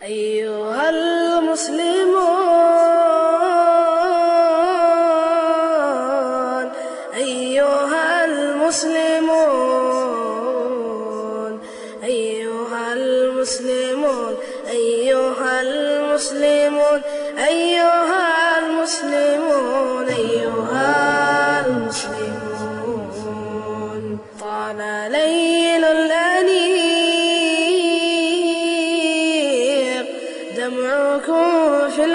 أيها المسلمون أيها المسلمون أيها المسلمون أيها المسلمون أيها المسلمون أيها المسلمون طال ليل الأنيق دمعكم في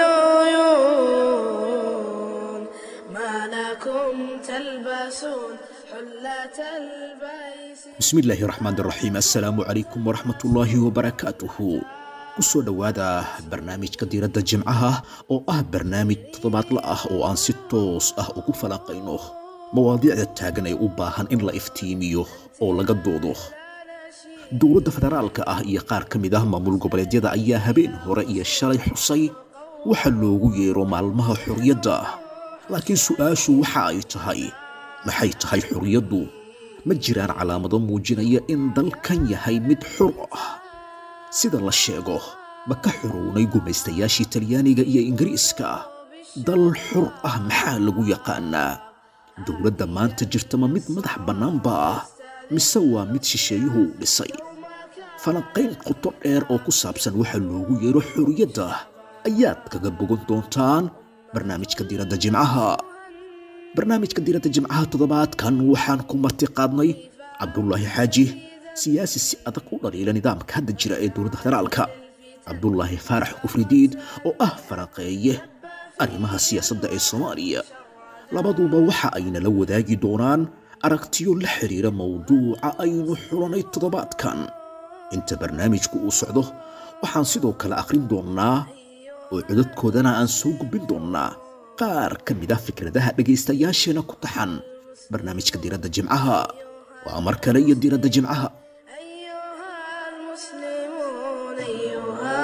العيون ما لكم تلبسون حلة البيس bismillaahi raxmaan raxiim assalaamu calaykum waraxmatullaahi wabarakaatuhu kusoo dhowaada barnaamijka diiradda jimcaha oo ah barnaamij toddobaadla ah oo aan si toos ah ugu falanqayno mawaadiicda taagan ee u baahan in la iftiimiyo oo laga doodo dowladda federaalka ah iyo qaar ka mid ah maamul goboleedyada ayaa habeen hore iyo shalay xusay waxa loogu yeero maalmaha xorriyadda laakiin su'aashu waxa ay tahay maxay tahay xorriyaddu ma jiraan calaamado muujinaya in dalkan yahay mid xur ah sida la sheego ma ka xorownay gumaystayaashii talyaaniga iyo ingiriiska dal xur ah maxaa lagu yaqaanaa dowladda maanta jirta ma mid madax bannaanba ah mise waa mid shisheeyuhu u dhisay falanqayn qoto dheer oo ku saabsan waxa loogu yeero xorriyadda ayaad kaga bogan doontaan barnaamijka diiradda jimcaha barnaamijka diiradda jimcaha toddobaadkan waxaan ku marti qaadnay cabdulaahi xaaji siyaasi si adag u dhaliila nidaamka hadda jira ee dowladda federaalka cabdulaahi faarax kufridiid oo ah falanqeeye arrimaha siyaasadda ee soomaaliya labaduba waxa ayna la wadaagi doonaan aragtiyo la xiriira mowduuca aynu xulanay toddobaadkan inta barnaamijku uu socdo waxaan sidoo kale akhrin doonnaa oo codadkoodana aan soo gudbin doonnaa qaar ka mid ah fikradaha dhegaystayaasheena ku taxan barnaamijka diiradda jimcaha waa mar kale iyo diiradda jimcaha أيها المسلمون أيها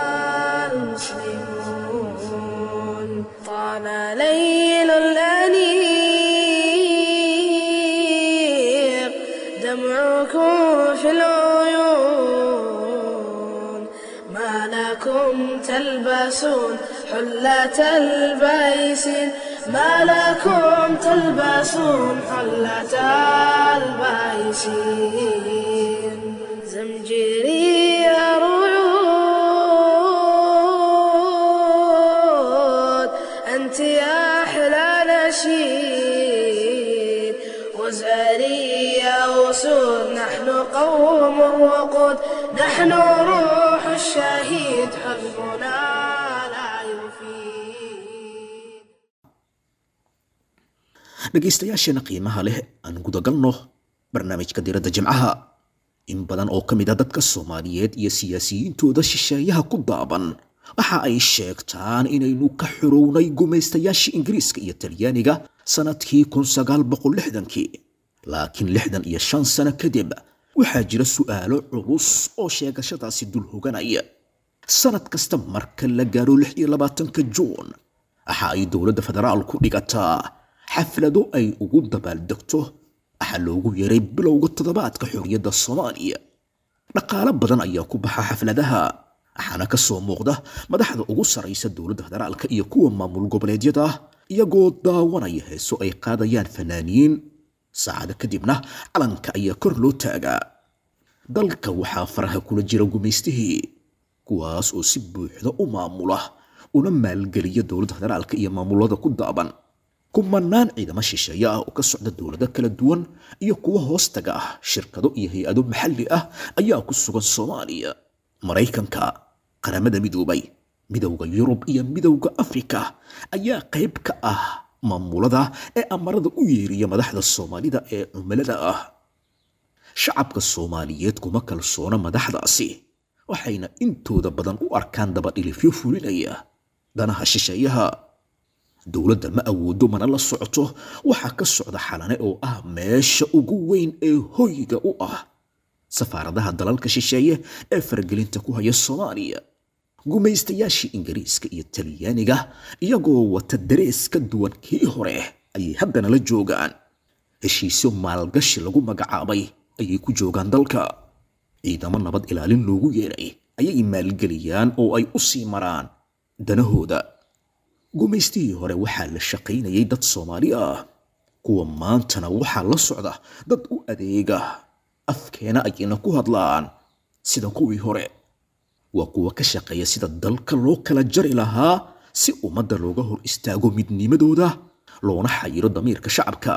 المسلمون طال ليل الأنيق دمعكم في العيون ما لكم تلبسون حلة البيس ما لكم تلبسون حلة البيس زمجري رعود أنت يا أحلى نشيد وزاري يا أسود نحن قوم وقود نحن روح الشهيد حزبنا لا يفيد dhegaystayaasheena qiimaha leh aan gudagalno barnaamijka diiradda jimcaha in badan oo ka mid a dadka soomaaliyeed iyo siyaasiyiintooda shisheeyaha ku daaban waxa ay sheegtaan inaynu ka xorownay gumaystayaashii ingiriiska iyo talyaaniga sannadkii kun sagaal boqol lixdankii laakiin lixdan iyo shan sano kadib waxaa jira su'aalo culus oo sheegashadaasi dul hoganaya sannad kasta marka la gaaro lix iyo labaatanka juun waxa ay dowladda federaalku dhigataa xaflado ay ugu dabaaldegto waxaa loogu yeeray bilowga toddobaadka xorriyadda soomaaliya dhaqaalo badan ayaa ku baxa xafladaha waxaana ka soo muuqda madaxda ugu sarraysa dowladda federaalka iyo kuwa maamul goboleedyada iyagoo daawanaya heeso ay qaadayaan fanaaniin saacado kadibna calanka ayaa kor loo taagaa dalka waxaa faraha kula jira gumaystihii kuwaas oo si buuxda u maamula una maalgeliya dowladda federaalka iyo maamulada ku daaban kumanaan ciidamo shisheeye ah oo ka socda dowlado kala duwan iyo kuwa hoostaga ah shirkado iyo hay-ado maxalli ah ayaa ku sugan soomaaliya maraykanka qaramada midoobay midowda yurub iyo midowda afrika ayaa qayb ka ah maamulada ee amarada u yeeriya madaxda soomaalida ee cumilada ah shacabka soomaaliyeed kuma kalsoona madaxdaasi waxayna intooda badan u arkaan dabadhilifyo fulinaya danaha shisheeyaha dowladda ma awoodo mana la socoto waxaa ka socda xalane oo ah meesha ugu weyn ee hoyga u ah safaaradaha dalalka shisheeye ee faragelinta ku haya soomaaliya gumaystayaashii ingiriiska iyo talyaaniga iyagoo wata darees ka duwan kii hore ayay haddana la joogaan heshiisyo maalgashi lagu magacaabay ayay ku joogaan dalka ciidamo nabad ilaalin loogu yeeray ayay maalgeliyaan oo ay u sii maraan danahooda gumaystihii hore waxaa la shaqaynayay dad soomaali ah kuwa maantana waxaa la socda dad u adeega afkeena ayayna ku hadlaan sida kuwii hore waa kuwa ka shaqeeya sida dalka loo kala jari lahaa si ummadda looga hor istaago midnimadooda loona xayiro damiirka shacabka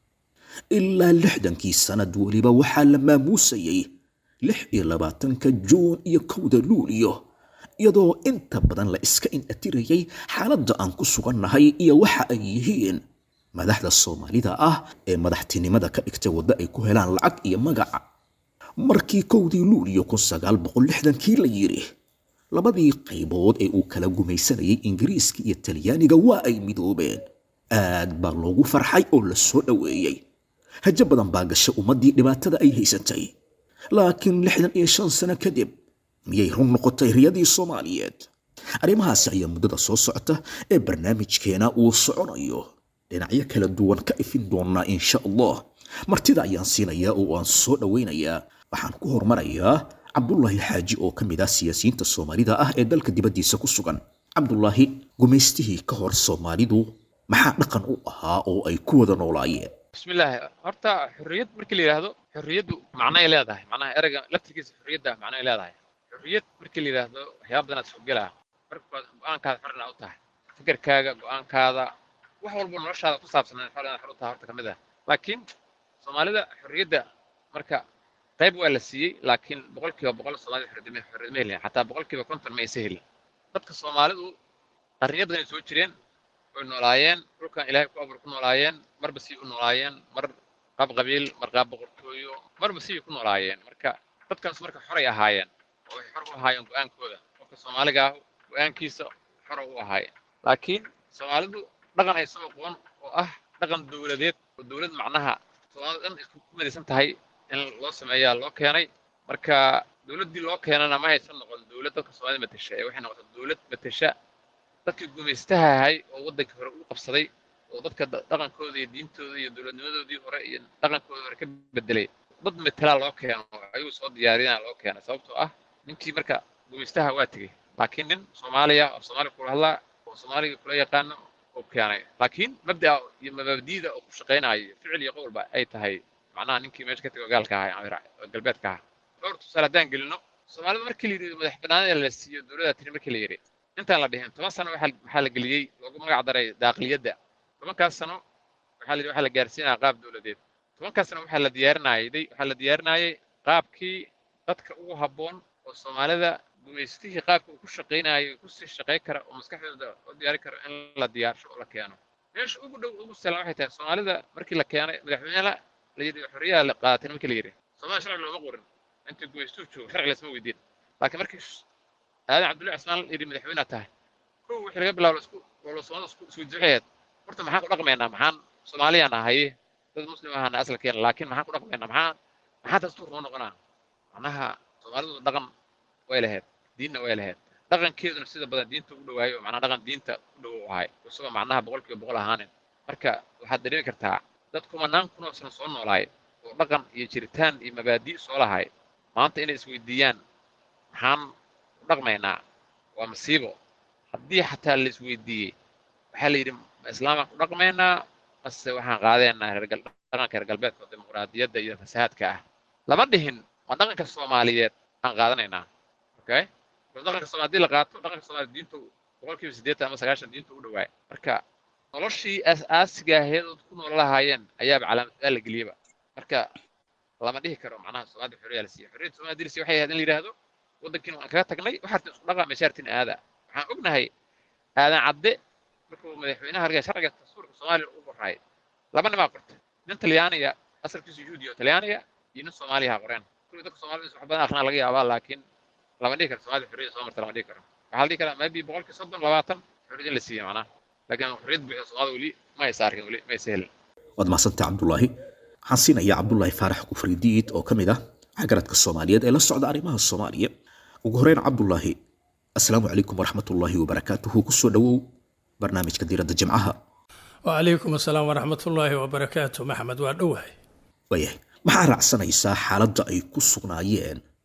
ilaa lixdankii sannad weliba waxaa la maamuusayay lix iyo labaatanka juun iyo kowda luuliyo iyadoo inta badan la iska inatirayay xaaladda aan ku sugannahay iyo waxa ay yihiin madaxda soomaalida ah ee madaxtinimada ka dhigtay waddo ay ku helaan lacag iyo magaca markii kowdii luuliyo kun sagaal boqol lixdankii la yidhi labadii qaybood ee uu kala gumaysanayay ingiriiska iyo talyaaniga waa ay midoobeen aad baa loogu farxay oo la soo dhoweeyey hajo badan baa gashay ummaddii dhibaatada ay haysatay laakiin lixdan iyo shan sano kadib miyay run noqotay riyadii soomaaliyeed arrimahaasi ayaa muddada soo socota ee barnaamijkeena uu soconayo dhinacyo kala duwan ka ifin doonaa insha allah martida ayaan siinayaa oo aan soo dhowaynayaa waxaan ku hormarayaa cabdulaahi xaaji oo ka mid ah siyaasiyiinta soomaalida ah ee dalka dibaddiisa ku sugan cabdulaahi gumaystihii ka hor soomaalidu maxaa dhaqan u ahaa oo ay ku wada noolaayeen bismillaahi horta xorriyad markii la yidhaahdo xorriyaddu macnay leedahay macnaha ereyga laftirkiisa xorriyadda macnay leedahay xorriyad markii la yidhaahdo waxyaaba badan aad soogelaa markaad go-aankaada xorna u tahay fikirkaaga go-aankaada wax walba noloshaada ku saabsan xor inaad xor u tahay horta ka mid ah laakiin soomaalida xorriyadda marka qayb waa la siiyey laakiin boqolkiiba boqol soomaalida xorriyadma xorriyadma helin xataa boqolkiiba konton ma aysa helin dadka soomaalidu qarniyo badan ay soo jireen way noolaayeen dhulkan ilaahay ku abuur ku noolaayeen marba sii u noolaayeen mar qaab qabiil mar qaab boqortooyo marba sii ku noolaayeen marka dadkaas marka xoray ahaayeen oo waxay xor u ahaayeen go-aankooda qofka soomaaliga ah go-aankiisa xora u ahaayeen laakiin soomaalidu dhaqan ay soo aqoon oo ah dhaqan dowladeed oo dowlad macnaha soomaalida dhan isku ku midaysan tahay in loo sameeyaa loo keenay marka dowladdii loo keenana ma haysan noqon dowlad dadka soomaalida matesha ee waxay noqotay dowlad matesha dadkii gumaystaha ahay oo waddankii hore u qabsaday oo dadka dhaqankooda iyo diintooda iyo dowladnimadoodii hore iyo dhaqankooda hore ka bedelay dad metelaa loo keeno ayuu soo diyaarinaa loo keenay sababtoo ah ninkii marka gumaystaha waa tegey laakiin nin soomaaliya oo soomaaliya kula hadlaa oo soomaaliga kula yaqaano oo keenay laakiin mabda'a iyo mabaadiida oo ku shaqaynayo ficil iyo qowlba ay tahay macnaha ninkii meesha ka tegay gaalka ahaa galbeedka ahaa dhowr tusaale haddaan gelino soomaalida markii la yidhi madax bannaanida la siiyo dowladda tiri markii la yidhi intaan la dhihin toban sano waxaa la geliyey loogu magac daray daaqliyadda tobankaas sano waxaa la yidhi waxaa la gaarsiinaya qaab dowladeed tobankaas sano waxaa la diyaarinayay waxaa la diyaarinayay qaabkii dadka ugu habboon oo soomaalida gumaystihii qaabka uu ku shaqaynayo kusii shaqay kara oo maskaxdooda u diyaari karo in la diyaarsho oo la keeno meesha ugu dhow ugu sahlan waxay tahay soomaalida markii la keenay madaxweynaha la yidhi xorriyaha la qaadatay markii la yidhi soomaalida sharci looma qorin intii gumaystuhu joogo sharci laysma weydiin laakiin markii aadan cabdullahi cismaan yidhi madaxweynaha tahay kow wixii laga bilaabo isku walo soomaalida isku isweydiixeed horta maxaan ku dhaqmaynaa maxaan soomaaliyaan ahaye dad muslim ahana asalkeena laakiin maxaan ku dhaqmaynaa maxaan maxaa dastuur noo noqonaa macnaha soomaalidu dhaqan way lahayd diinna way lahayd dhaqankeeduna sida badan diinta u dhawaayo oo macnaha dhaqan diinta u dhow u ahay isagoo macnaha boqolkiiba boqol ahaanin marka waxaad dareemi kartaa dad kumanaan kunoo sano soo noolaay oo dhaqan iyo jiritaan iyo mabaadi' soo lahay maanta inay isweydiiyaan maxaan ku dhaqmaynaa waa masiibo haddii xataa la isweydiiyey waxaa la yidhi ma islaamaan ku dhaqmaynaa mase waxaan qaadeenaa dhaqanka reer galbeedka oo dimuqraadiyadda iyo fasahaadka ah lama dhihin waa dhaqanka soomaaliyeed aan qaadanaynaa okay dhaqanka soomali hadii la qaato dhaqanka soomaali diinta boqolkiiba siddeetan ama sagaashan diinta u dhawaay marka noloshii aas-aasiga ahayd ood ku nool lahaayeen ayaaba calaamadaal la geliyaba marka lama dhihi karo macnaha soomaalida xorriyaa la siiya xorriyadda soomaalida la siiya waxay ahayd in la yidhaahdo waddankiina waan kaga tagnay waxaartin isku dhaqa meeshaartin aada waxaan ognahay aadan cadde markuu madaxweynaha hargaya sharciga dastuurka soomaaliya u qoraay laba nimaa qorta nin talyaaniga asalkiisu yuhuudi oo talyaaniga iyo nin soomaaliyaha qoreen kulli dadka soomaalida wax badan akhrina laga yaabaa laakiin lama dhihi karo soomaalida xorriyadda soo marta lama dhihi karo waxaa la dhihi karaa maybe boqolkii soddon labaatan xorriyad in la siiya macnaha laakiin xorriyad buuxda soomaalida weli ma aysa arkin weli ma aysa helin waad mahadsantahay cabdulaahi waxaan siinayaa cabdulaahi faarax kufridiid oo ka mid ah xagaradka soomaaliyeed ee la socda arrimaha soomaaliya ugu horeyn cabdulaahi assalaamu calaykum waraxmatullaahi wabarakaatuhu kusoo dhowow barnaamijka diiradda jimcaha wacalaykum assalaam waraxmatullaahi wabarakaatu maxamed waa dhowahay waayahay maxaa raacsanaysaa xaaladda ay ku sugnaayeen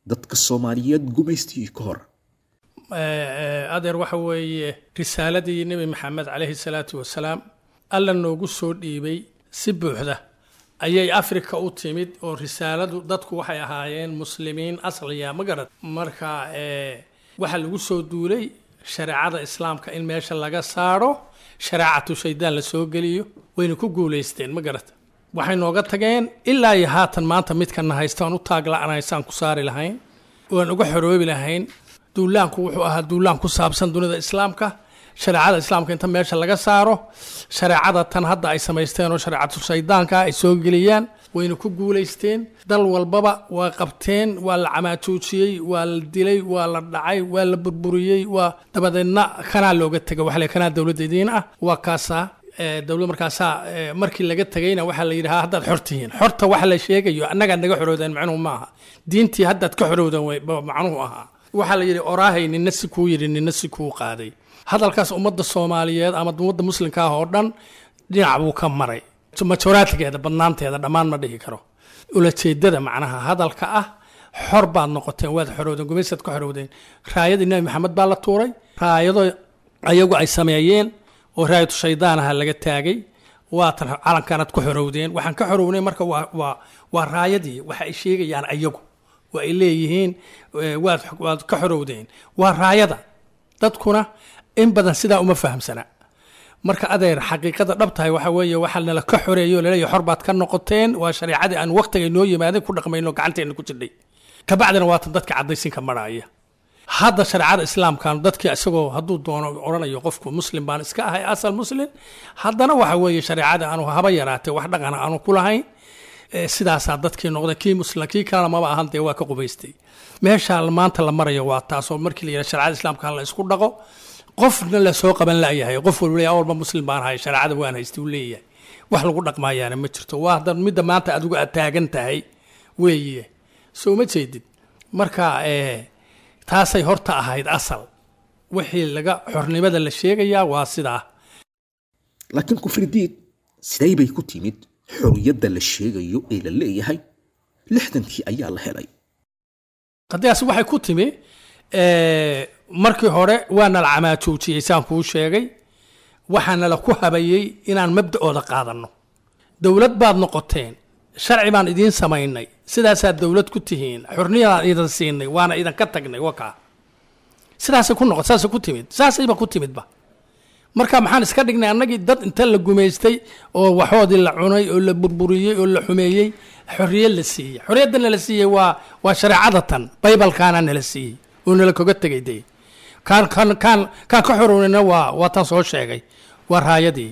dadka soomaaliyeed gumaystii ka hor adeer waxa weeye risaaladii nebi maxamed calayhi salaatu wasalaam alla noogu soo dhiibay si buuxda ayay afrika u timid oo risaaladu dadku waxay ahaayeen muslimiin asliya ma garad marka waxaa lagu soo duulay shareecada islaamka in meesha laga saaro shareecatu shaydaan la soo geliyo wayna ku guulaysteen ma garad waxay nooga tageen ilaa iyo haatan maanta midkana haysta aan u taagla'anaysaan ku saari lahayn waan uga xoroobi lahayn duulaanku wuxuu ahaa duulaan ku saabsan dunida islaamka shareecada islaamka inta meesha laga saaro shareecada tan hadda ay samaysteen oo shareecatu shaydaanka ay soo geliyaan wayna ku guulaysteen dal walbaba waa qabteen waa la camaajoojiyey waa la dilay waa la dhacay waa la burburiyey waa dabadeedna kanaa looga tegay waxa la kanaa dowladda idiin ah waa kaasaa dowlad markaasaa markii laga tegayna waxaa la yidhahaa haddaad xor tihiin xorta waxa la sheegayo annagaa naga xorowdeen macnuhu maaha diintii haddaad ka xorowdeen macnuhu ahaa waxaa la yidhi oraahay nina si kuu yidhi nina si kuu qaaday hadalkaas ummadda soomaaliyeed ama ummadda muslimka ah oo dhan dhinac buu ka maray majoraatigeeda badnaanteeda dhammaan ma dhihi karo ulajeedada macnaha hadalka ah xor baad noqoteen waad xorowdeen gumaysaad ka xorowdeen raayadii nebi maxamed baa la tuuray raayado ayagu ay sameeyeen oo raayatu shaydaanaha laga taagay waatan calankaanaad ku xorowdeen waxaan ka xorownay marka waa waa waa raayadii waxa ay sheegayaan ayagu waa ay leeyihiin waad waad ka xorowdeen waa raayada dadkuna in badan sidaa uma fahamsana marka adeer xaqiiqada dhab tahay waxa weeye waxaa nala ka xoreeyo laleeyahy xor baad ka noqoteen waa shareecadii aan waqtiga noo yimaadeen ku dhaqmayno gacanteena ku jirdhay kabacdina waatan dadka caddaysinka marhaaya hadda shareecada islaamkan dadkii isagoo hadduu doono odhanayo qofku muslim baan iska ahay asal muslim haddana waxa weeye shareecada aanu haba yaraatee wax dhaqana aanu ku lahayn sidaasaa dadkii noqday kii muslim kii kalena maba ahan dee waa ka qubaystay meesha maanta la marayo waa taasoo markii la yidhaha shareecada islaamka la isku dhaqo qofna la soo qaban la'yahay qof walba leeyahay awalba muslim baan ahay shareecada waan haystay uu leeyahay wax lagu dhaqmaayaana ma jirto waa hadda midda maanta adigu aad taagan tahay weeye soo ma jeedid marka taasay horta ahayd asal wixii laga xornimada la sheegayaa waa sidaa laakiin kufridiid siday bay ku timid xorriyadda la sheegayo ee la leeyahay lixdankii ayaa la helay qadiyaas waxay ku timi markii hore waana la camaajoojiyey saan kuu sheegay waxaana la ku habayey inaan mabda'ooda qaadanno dowlad baad noqoteen sharci baan idiin samaynay sidaasaad dowlad ku tihiin xorniyadaan idan siinay waana idanka tagnay wakaa sidaasay ku noqon saasay ku timid saasayba ku timidba marka maxaan iska dhignay annagii dad inta la gumaystay oo waxoodii la cunay oo la burburiyey oo la xumeeyey xorriyad la siiyey xorriyaddana la siiyey waa waa shareecada tan baybalkaana nala siiyey oo nala koga tegay dee kaan kaan kaan kaan ka xorownayna waa waa tan soo sheegay waa raayadii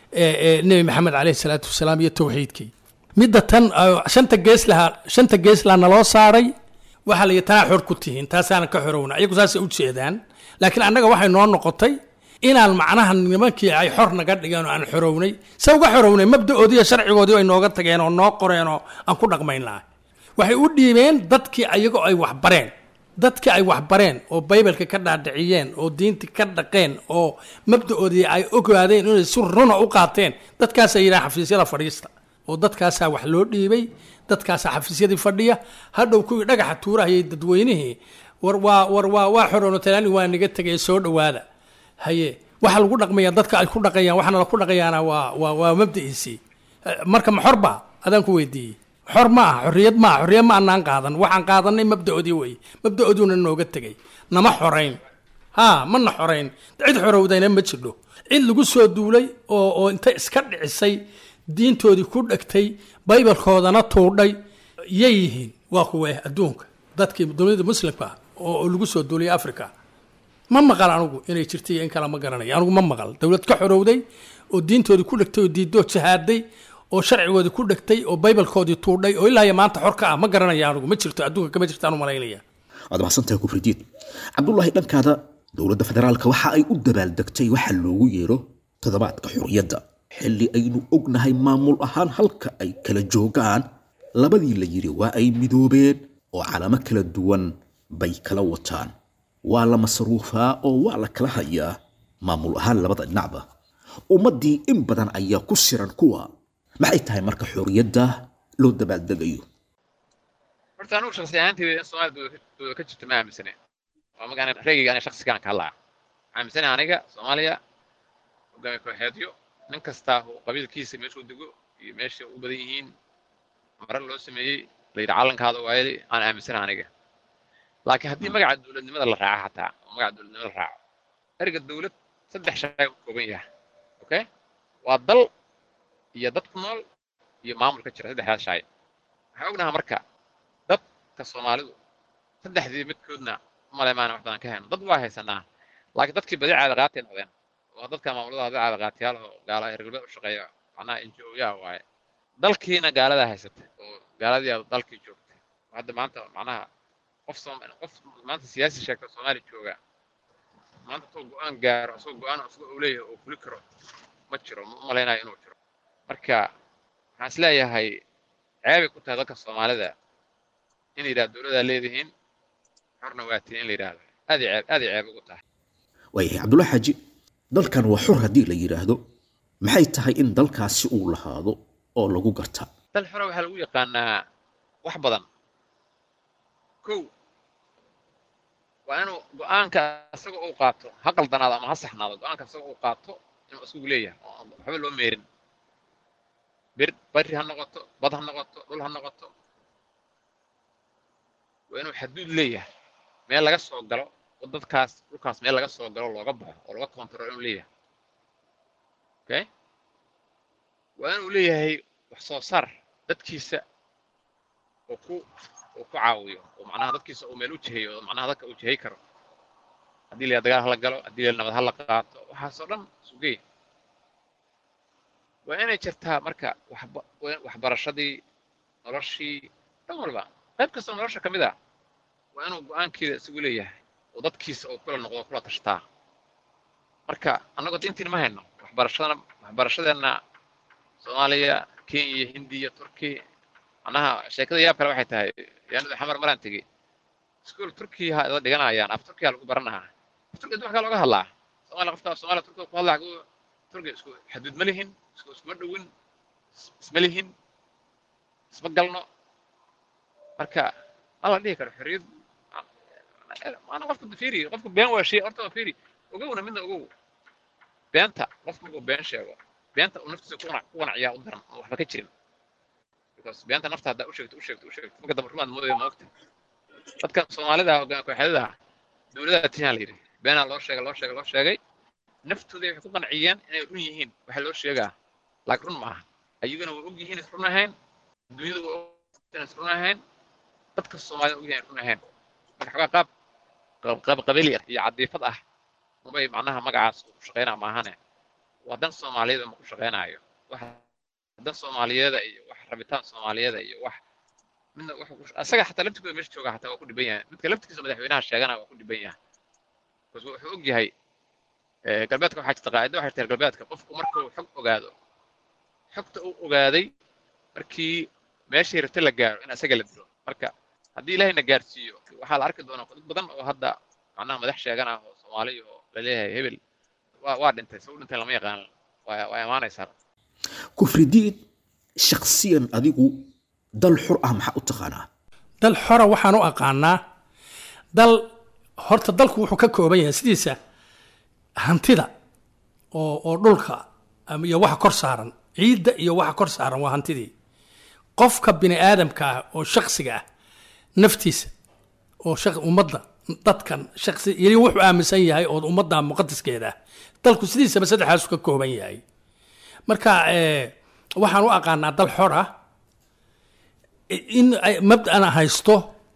nebi maxamed caleyhi salaatu wasalaam iyo towxiidkii midda tan shanta gees lahaa shanta gees laha naloo saaray waxaa la yidhi tanaa xor ku tihiin taasaana ka xorowna iyagu saasay u jeedaan laakiin annaga waxay noo noqotay inaan macnaha nimankii ay xor naga dhigeen oo aan xorownay se uga xorownay mabda'oodii iyo sharcigoodii ay nooga tageen oo noo qoreen oo aan ku dhaqmayn lahay waxay u dhiibeen dadkii ayagoo ay waxbareen dadkii ay waxbareen oo baybalka ka dhaadhiciyeen oo diintii ka dhaqeen oo mabda'oodii ay ogaadeen inay si runa u qaateen dadkaasaa yidhaha xafiisyada fadhiista oo dadkaasaa wax loo dhiibay dadkaasaa xafiisyadii fadhiya hadhow kuwii dhagaxa tuurahayay dadweynihii war waa war waa waa xoroono talaani waa naga tegay soo dhowaada haye waxa lagu dhaqmaya dadka ay ku dhaqayaan waxaana la ku dhaqayaana waa waa waa mabda'iisii marka ma xorba adaan ku weydiiyey xor ma aha xorriyad ma aha xorriyad ma anaan qaadan waxaan qaadanay mabda'oodii weye mabda'oodiuna nooga tegay nama xorayn ha mana xorayn cid xorowdayna ma jirdho cid lagu soo duulay oo oo inta iska dhicisay diintoodii ku dhegtay baybalkoodana tuudhay yay yihiin waa kuwe adduunka dadkii dunida muslimka ah oo lagu soo duuliyay africa ma maqal anugu inay jirtay iyo in kale ma garanayo anugu ma maqal dowlad ka xorowday oo diintoodii ku dhegtay oo diidoo jahaaday oo sharcigoodii ku dhegtay oo baybalkoodii tuudhay oo ilaa iyo maanta xor ka ah ma garanaya anugu ma jirto adduunka kama jirto anu malaynaya waad mahadsantahay kufridiid cabdullaahi dhankaada dowladda federaalka waxa ay u dabaaldegtay waxa loogu yeero toddobaadka xorriyadda xilli aynu ognahay maamul ahaan halka ay kala joogaan labadii la yidhi waa ay midoobeen oo calamo kala duwan bay kala wataan waa la masruufaa oo waa la kala hayaa maamul ahaan labada dhinacba ummaddii in badan ayaa ku siran kuwa maxay tahay marka xorriyadda loo dabaaldegayo horta anugu shaksi ahaanteyda in soomaaliya dowlad dowlad ka jirto ma aaminsane waa magaan reegayga aniga shaksigaan ka hadlaya aaminsane aniga soomaaliya hogaamiye kooxeedyo nin kastaa uu qabiilkiisa meeshuu dego iyo meesha u badan yihiin marar loo sameeyey la yidhi calankaada waayeli aan aaminsana aniga laakiin haddii magaca dowladnimada la raaco xataa oo magaca dowladnimada la raaco erga dowlad saddex shay u kooban yahay okay waa dal iyo dad ku nool iyo maamul ka jira saddexdaas shay waxaan ognahaa marka dadka soomaalidu saddexdii midkoodna umale maana wax badan ka hayno dad waa haysanaa laakiin dadkii badi caada qaatay noqdeen waa dadka maamulada hada caada qaatiyaal oo gaala reer galbeed u shaqeeya macnaha NGO-yaa waaye dalkiina gaaladaa haysata oo gaaladii aad dalkii joogta hadda maanta macnaha qof Soom- qof maanta siyaasi sheegta soomaali jooga maanta tuu go-aan gaaro asagoo go-aan asagoo uu leeyahay oo fuli karo ma jiro ma umalaynayo inuu jiro marka waxaan is leeyahay ceebay ku tahay dadka soomaalida in la yidhahdo dowladaa leedihiin xorna waa tihin in la yidhaahdo aad iyo ceeb aad iyo ceeb ugu tahay waayahay cabdullahi xaaji dalkan waa xor haddii la yidhaahdo maxay tahay in dalkaasi uu lahaado oo lagu garta dal xore waxaa lagu yaqaanaa wax badan kow waa inuu go-aanka isaga uu qaato ha qaldanaado ama ha saxnaado go-aanka isaga uu qaato inuu isagu leeyahay oo aan waxba loo meerin bir bari ha noqoto bad ha noqoto dhul ha noqoto waa inuu xaduud leeyahay meel laga soo galo oo dadkaas dhulkaas meel laga soo galo looga baxo oo laga kontarool inuu leeyahay okay waa inuu leeyahay wax soo saar dadkiisa oo ku oo ku caawiyo oo macnaha dadkiisa uu meel u jiheeyo oo macnaha dadka uu jihey karo haddii la dagaal hala galo haddii la nabad hala qaato waxaasoo dhan sugey waa inay jirtaa marka waxba waa- waxbarashadii noloshii dhan walba qayb kastoo nolosha ka mid ah waa inuu go-aankeeda isagu leeyahay oo dadkiisa uu kula noqdo kula tashtaa marka annagoo diintiin ma hayno waxbarashadana waxbarashadeenna soomaaliya kenya hindiya turki macnaha sheekada yaab kale waxay tahay yaanada xamar maraan tegey iskuol turkiya ha ida dhiganayaan af turkiya lagu baranahaa af turkiya wax kaa looga hadlaa soomaaliya qofka soomaaliya turkiga ku hadlaa xaguu turkiya isku xaduud ma lihin isku iskuma dhowin is- isma lihin isma galno marka ma la dhihi karo xorriyad maana qofka fiiri qofka been waa shay horta waa fiiri ogowna midna ogow beenta qofka markuu been sheego beenta uu naftiisa ku qanac- ku qanaciyaa u daran oo waxba ka jirin because beenta nafta haddaa u sheegto u sheegto u sheegto marka dambe rumaad moodaya maogta dadka soomaalida hogaan kooxyada dowladaa tiyaa la yidhi beenaa loo sheegay loo sheegay loo sheegay naftooda waxay ku qanciyeen inay run yihiin waxaa loo sheegaa laakiin run maaha ayaguna way og yihiin is run ahayn dunyada way og in is run ahayn dadka soomaalida og yihiin is run ahayn marka xogaa qaab qaab- qaab qabili ah iyo cadiifad ah mabay macnaha magacaas uu ku shaqaynaa maahane waa dan soomaaliyeed ma ku shaqaynaayo wax dan soomaaliyeeda iyo wax rabitaan soomaaliyeeda iyo wax midna wuxuu ku asaga xataa laftigooda meesha jooga xataa waa ku dhiban yahay midka laftigiisa madaxweynaha sheegana waa ku dhiban yahay bas wuxuu og yahay eh, galbeedka waxaa jirta qaacida waxay tahay galbeedka qofku markuu xog ogaado xogta uu ogaaday markii meeshii rabta la gaaro in asaga la dilo marka haddii ilaahayna gaarsiiyo waxaa la arki doonaa dad badan oo hadda macnaha madax sheeganah oo soomaali oo laleeyahay hebel waa waa dhintay sabab dhintay lama yaqaan waa waa imaanaysaa kufridiid shakhsiyan adigu dal xur ah maxaa u taqaanaa dal xora waxaan u aqaanaa dal horta dalku wuxuu ka kooban yahay sidiisa hantida oo oo dhulka am- iyo waxa kor saaran ciidda iyo waxa kor saaran waa hantidii qofka bini aadamka ah oo shaksiga ah naftiisa oo shaq- ummadda dadkan shaksi yeli wuxuu aaminsan yahay oo ummadda muqadaskeeda ah dalku sidiisaba saddexaasu ka kooban yahay marka eh, waxaan u aqaanaa dal xor ah in ay mabda'ana haysto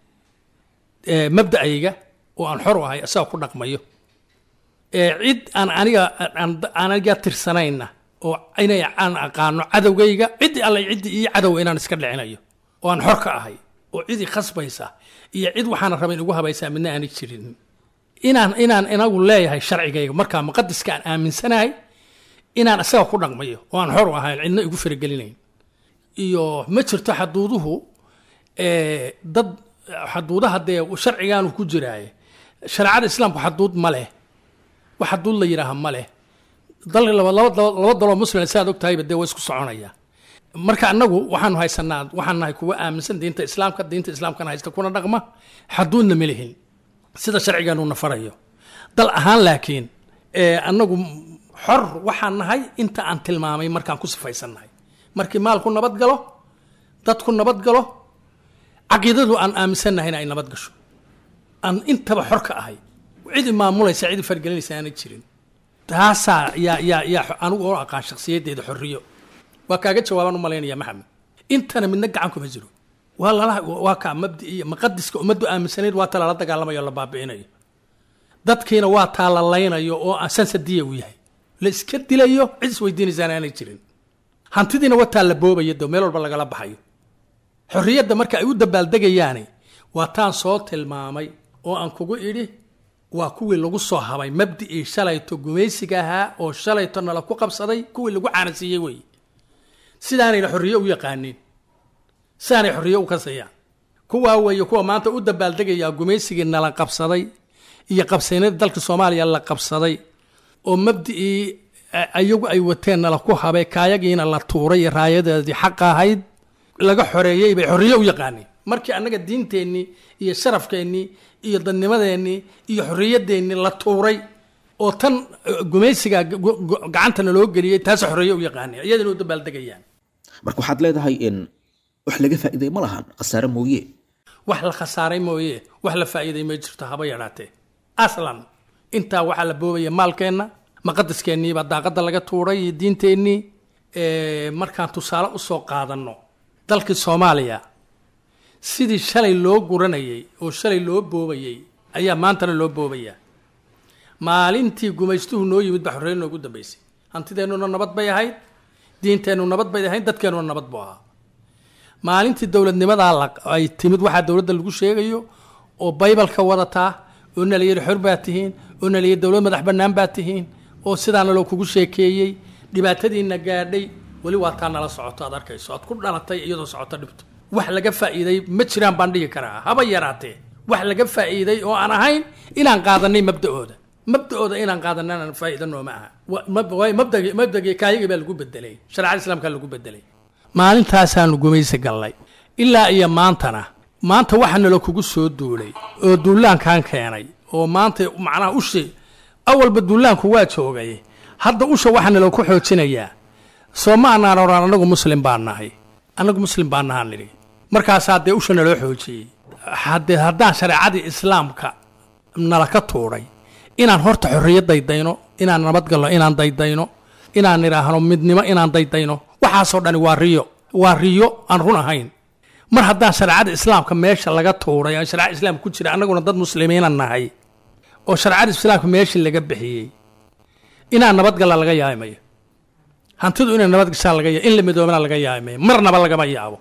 eh, mabda'ayga oo aan xor u ahay asaga ku dhaqmayo Eh, cid aan aniga aan- aan aniga tirsanayna oo inay aan aqaano cadowgayga cidi alle ciddi iyo cadow inaan iska dhicinayo oo aan xor ka ahay oo cidi khasbaysa iyo cid waxaana raba in ugu habaysaa midna aanay jirin inaan inaan inagu leeyahay sharcigayga markaa muqadiska aan aaminsanahay inaan isaga ku dhaqmayo oo aan xor u ahayn cidna igu faragelinayn iyo ma jirto xaduuduhu eh, dad xaduudaha dee sharcigaanu ku jiraaye shareecada islaamku xaduud ma leh wax xaduud la yidhaaha ma leh dal laba laba laba laba daloo muslim saad og tahayba dee waa isku soconaya marka annagu waxaanu haysanaa waxaan nahay kuwa aaminsan diinta islaamka diinta islaamkana haysta kuna dhaqma xaduudna ma lihin sida sharcigeenu na farayo dal ahaan laakiin ee annagu xor waxaan nahay inta aan tilmaamay markaan ku sifaysannahay markii maalku nabad galo dadku nabad galo caqiidadu aan aaminsannahayna ay nabad gasho aan intaba xor ka ahay cidi maamulaysa cidi fargelinaysa aanay jirin taasaa yaa yaa yaa anigu oo aqaan shakhsiyaddeeda xorriyo waa kaaga jawaabaan u malaynaya maxamed intana midna gacan kuma jiro waa lala waa kaa mabdi iyo maqadiska ummaddu aaminsanayd waa ta lala dagaalamayo o la baabi'inayo dadkiina waa taa la laynayo oo sansadiya uu yahay la iska dilayo cid isweydiinaysaan aanay jirin hantidiina wataa la boobaya do meel walba lagala baxayo xorriyadda marka ay u dabaaldegayaani waa taan soo tilmaamay oo aan kugu idhi waa kuwii lagu soo habay mabdi'ii shalayto gumaysiga ahaa oo shalayto nala ku qabsaday kuwii lagu caanasiiyey wey sidaanayna xorriye u yaqaaniin sidaanay xorriye u kasayaan kuwaa weeye kuwa maanta u dabaaldegayaa gumaysigii nala qabsaday iyo qabsaynadii dalka soomaaliya la qabsaday oo mabdi'ii ayagu ay wateen nala ku habay kaayagiina la tuuray iyo raayadeedii xaqa ahayd laga xoreeyey bay xorriye u yaqaaniin markii annaga diinteennii iyo sharafkeennii iyo dadnimadeennii iyo xorriyadeennii la tuuray oo tan gumaysiga gacantana loo geliyey taasa xorriye u yaqaaniin iyadana u dabaaldegayaan marka waxaad leedahay in wax laga faa'iiday ma lahan khasaare mooye wax la khasaaray mooye wax la faa'iiday ma jirto haba yadhaatee aslan intaa waxaa la boobaya maalkeenna maqadaskeennii daaqadda laga tuuray iyo diinteennii markaan tusaale usoo qaadanno dalkii soomaaliya sidii shalay loo guranayay oo shalay loo boobayay ayaa maantana loo boobayaa maalintii gumaystuhu noo yimid baa xorreyn noogu dambaysay hantideennuna nabad bay ahayd diinteennu nabad bay ahayd dadkeennuna nabad buu ahaa maalintii dowladnimadaa ay timid waxaa dowladda lagu sheegayo oo baybalka wadataa oo nalayihi xor baa tihiin oo nalayihi dowlad madax bannaan baa tihiin oo sidaana loo kugu sheekeeyey dhibaatadiina gaadhay weli waa taa nala socoto aad arkayso aad ku dhalatay iyadoo socoto dhibto wax laga faa'iiday ma jiraan baan dhihi karaa haba yaraatee wax laga faa'iiday oo aan ahayn inaan qaadanay mabda'ooda mabda'ooda inaan qaadanay aan faa'iida nooma aha mabdagi mabdagii kaayagii baa lagu bedelay shareecada islaamkaa lagu bedelay maalintaasaanu gumaysi gallay ilaa iyo maantana maanta waxa nala kugu soo duulay oo duulaankan keenay oo maanta macnaha ushi awalba duulaanku waa joogay hadda usha waxaa nala ku xoojinayaa soo ma anaan odhan annagu muslim baan nahay annagu muslim baan nahaan nidhi markaasaa dee usha naloo xoojiyey haddee haddaan shareecadii islaamka nala ka tuuray inaan horta xorriyo daydayno inaan nabadgalno inaan daydayno inaan idhaahno midnimo inaan daydayno waxaasoo dhani waa riyo waa riyo aan run ahayn mar haddaan shareecada islaamka meesha laga tuuray aan shareecada islaamka ku jira annaguna dad muslimiina nahay oo shareecada islaamka meeshii laga bixiyey inaan nabadgalla laga yaabimayo hantidu inay nabadgashaan laga in la midoobana laga yaabimayo marnaba lagama yaabo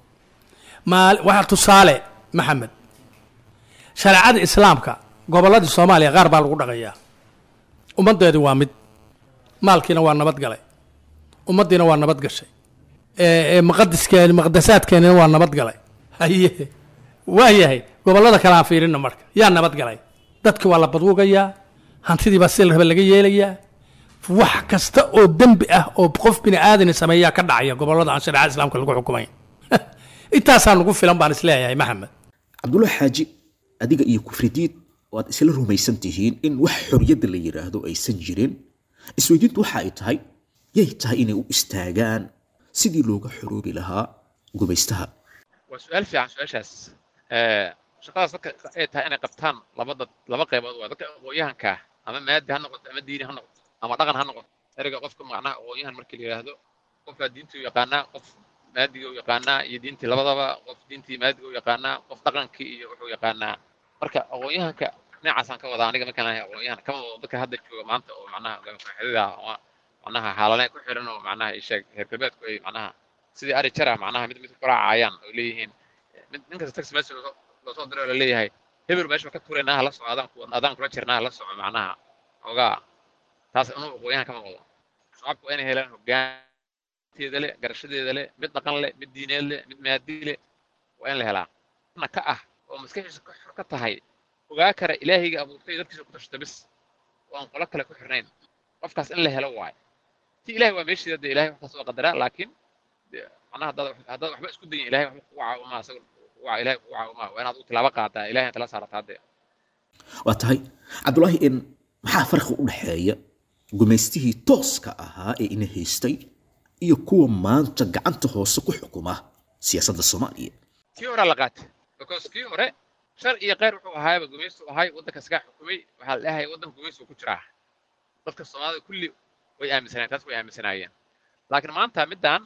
maal waxaa tusaale maxamed shareecada islaamka gobolladii soomaaliya qaar baa lagu dhaqayaa ummaddeedii waa mid maalkiina waa nabad galay ummaddiina waa nabad gashay maqadiskeeni maqdasaadkeenina waa nabad galay haye waa yahay gobollada kale aan fiirina marka yaa nabad galay dadki waa la badwugayaa hantidii baa si la raba laga yeelayaa wax kasta oo dembi ah oo qof bini aadani sameeyaa ka dhacaya gobollada aan shareecada islaamka lagu xukumayn intaasaa nagu filan baan isleeyahay maxamed cabdullahi xaaji adiga iyo kufridiid waad isla rumaysan tihiin in wax xorriyadda la yidhaahdo aysan jirin isweydiintu waxa ay tahay yay tahay inay u istaagaan sidii looga xoroobi lahaa gumaystaha waa su-aal fiican su-aashaas shaqadaas dadka ay tahay inay qabtaan laba dad laba qaybood waa dadka aqoon-yahanka ah ama maadi ha noqoto ama diini ha noqoto ama dhaqan ha noqoto ereyga qofka macnaha aqoon-yahan markii la yidhaahdo qofkaa diintii u yaqaanaa qof maadiga u yaqaanaa iyo diintii labadaba qof diintii maadiga u yaqaanaa qof dhaqankii iyo wuxuu yaqaanaa marka aqoon-yahanka dhinacaasaan ka wadaa aniga markaan ahay aqoon-yahan kama wado dadka hadda jooga maanta oo macnaha gaaxidida ama macnaha xaalanay ku xiran oo macnaha isheeg reer galbeedku ay macnaha sidii ari jar ah macnaha mid mid ku raacayaan oo leeyihiin mid nin kasta taxi message loo soo diray oo la leeyahay hebel meesha ka tuuraynaa hala soco adaan adaan kula jirnaa hala soco macnaha xoogaa taas inuu aqoon-yahan kama wado shacabku waa inay helaan hoggaanteeda leh garashadeeda leh mid dhaqan leh mid diineed leh mid maadi leh waa in la helaa na ka ah oo maskaxiisa ka xor ka tahay ogaa kara ilaahayga abuurtay dadkiisa ku tashata bis oo aan qolo kale ku xirnayn qofkaas in la helo waayo ti ilahay waa meesheeda dee ilahay waxkaas waa qadaraa laakiin macnaha haddaad haddaad waxba isku dayin ilahay waxba kugu caawimaa isaga waa ilahay kugu caawimaa waa inaad u tilaabo qaadaa ilahay tala saarataa dee waa tahay cabdulaahi in maxaa farqi u dhexeeya gumaystihii tooska ahaa ee ina haystay iyo kuwa maanta gacanta hoose ku xukuma siyaasadda soomaaliya kii hore la qaatay because kii hore shar iyo kheyr wuxuu ahaayba gumaystu ahay waddanka isagaa xukumay waxaa la dhahay waddanka gumaystu ku jiraa dadka soomaalida kulli way aaminsanayeen taas way aaminsanaayeen laakiin maanta middan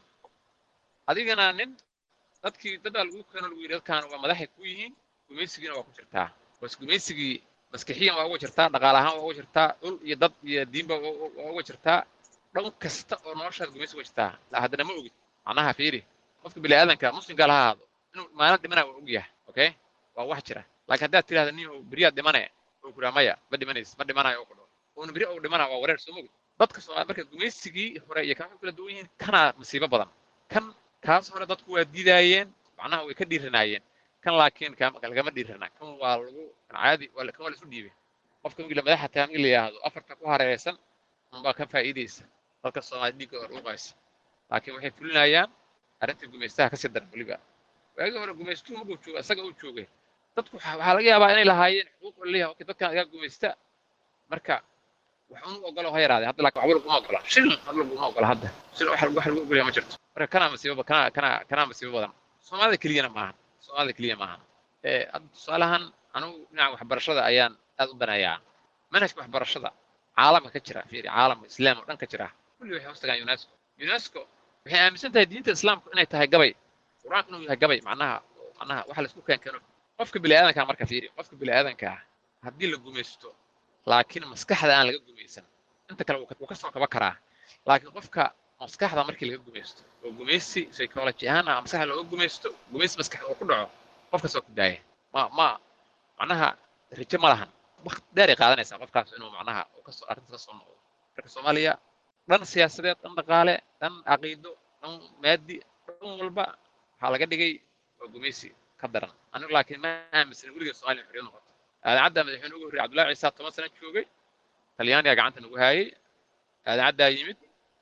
adigana nin dadkii dad baa lagu keeno lagu yidhi dadkaan waa madaxay ku yihiin gumaysigiina waa ku jirtaa bas gumaysigii maskixiyan waa uga jirtaa dhaqaale ahaan waa uga jirtaa dhul iyo dad iyo diinba waa uga jirtaa dhan kasta oo noloshaada gumaysi uga jirtaa la haddana ma ogid macnaha fiiri qofka bini aadanka muslimka laha ahaado inuu maalin dhimanaya waa og yahay okay waa wax jira laakiin haddaad tidhahda nin beriyaad dhimane oo kuraa maya ma dhimanays ma dhimanayo oo ku dhaho uuna beri ou dhimana waa wareer soo mogid dadka soomaali marka gumaysigii hore iyo kan waxay kala duwan yihiin kanaa masiibo badan kan kaas hore dadku waa diidaayeen macnaha way ka dhiiranaayeen kan laakiin lagama dhiirana kan waa lagu kan caadi waa kan waa la isu dhiibay qofka migla madaxa tahay migi la yidhaahdo afarta ku hareeraysan unbaa ka faa'iidaysa dadka soomaali dhiigga hor uqaysa laakiin waxay fulinayaan arrintii gumaystaha kasii daran weliba waagii hore gumaystuhu markuu jooga isaga uu joogay dadku waxaa laga yaabaa inay lahaayeen xuquuq leeyahay okay dadkan agaa gumaysta marka wax unu ogolo ha yaraadee hadda laakiin waxba laguma ogola shil hadda laguma ogola hadda shil wax wax lagu ogolaya ma jirto marka kanaa masiibo kanaa kanaa kanaa masiibo badan soomaalida keliyana maahan soomaalida keliya maahan hadda tusaalahan anugu dhinaca waxbarashada ayaan aad u danayaa manhajka waxbarashada caalamka ka jira fiiri caalamka islaam oo dhan ka jira kulli waxay hoos tagaan unesco unesco waxay aaminsan tahay diinta islaamku inay tahay gabay qur-aanku inuu yahay gabay macnaha macnaha waxa la isku keenkeeno qofka bini'aadanka marka fiiri qofka bini'aadanka haddii la gumaysto laakiin maskaxda aan laga gumaysan inta kale wuu ka soo kaba karaa laakiin qofka maskaxda markii laga gumaysto oo gumaysi psychology ahaan ah maskaxda looga gumaysto gumaysi maskaxda oo ku dhaco qofkaas waa ku daaya ma ma macnaha rijo ma lahan waqti dheer ay qaadanaysaa qofkaas inuu macnaha uu kasoo arrinta ka soo noqdo marka soomaaliya dhan siyaasadeed dhan dhaqaale dhan caqiido dhan maadi dhan walba waxaa laga dhigay waa gumaysi ka daran anigu laakiin ma aaminsan weligeed soomaaliya xorriyad noqoto aadaacadda madaxweyne ugu horreeyay cabdullahi ciisa toban sano joogay talyaaniga gacanta nagu haayay aadaacaddaa yimid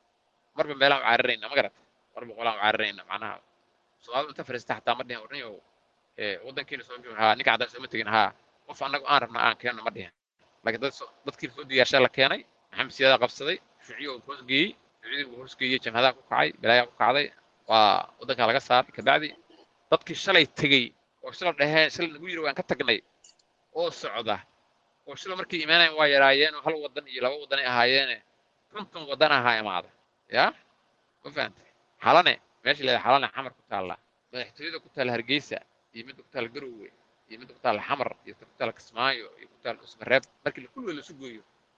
marba meelaan u caararayna ma garata marba qolaan u caararayna macnaha soomaalidu inta fariista xataa ma dhihin warniyo waddankiina soo joogin haa ninka caddaan sooma tegin haa qof annagu aan rabna aan keenno ma dhihin laakiin dad dadkii soo diyaarshaa la keenay maxamed siyaada qabsaday shuuciyo uu hoosgeeyey shuuciyadii uu hoosgeeyey jamhadaha ku kacay balaayaa ku kacday waa waddankaa laga saaray kabacdi dadkii shalay tegey oo shala dhaheen shalay nagu yiri waan ka tagnay oo socda oo shala markay imaanayaan waa yaraayeen oo hal waddan iyo laba waddanay ahaayeene konton waddan ahaa imaada yaa ma fahantay xalane meesha leedahay xalane xamar ku taalla madaxtooyada ku taalla hargeysa iyo midda ku taalla garowe iyo midda ku taalla xamar iyo midda ku taalla kismaayo iyo ku taalla usmareeb markii kulligood lasu gooyo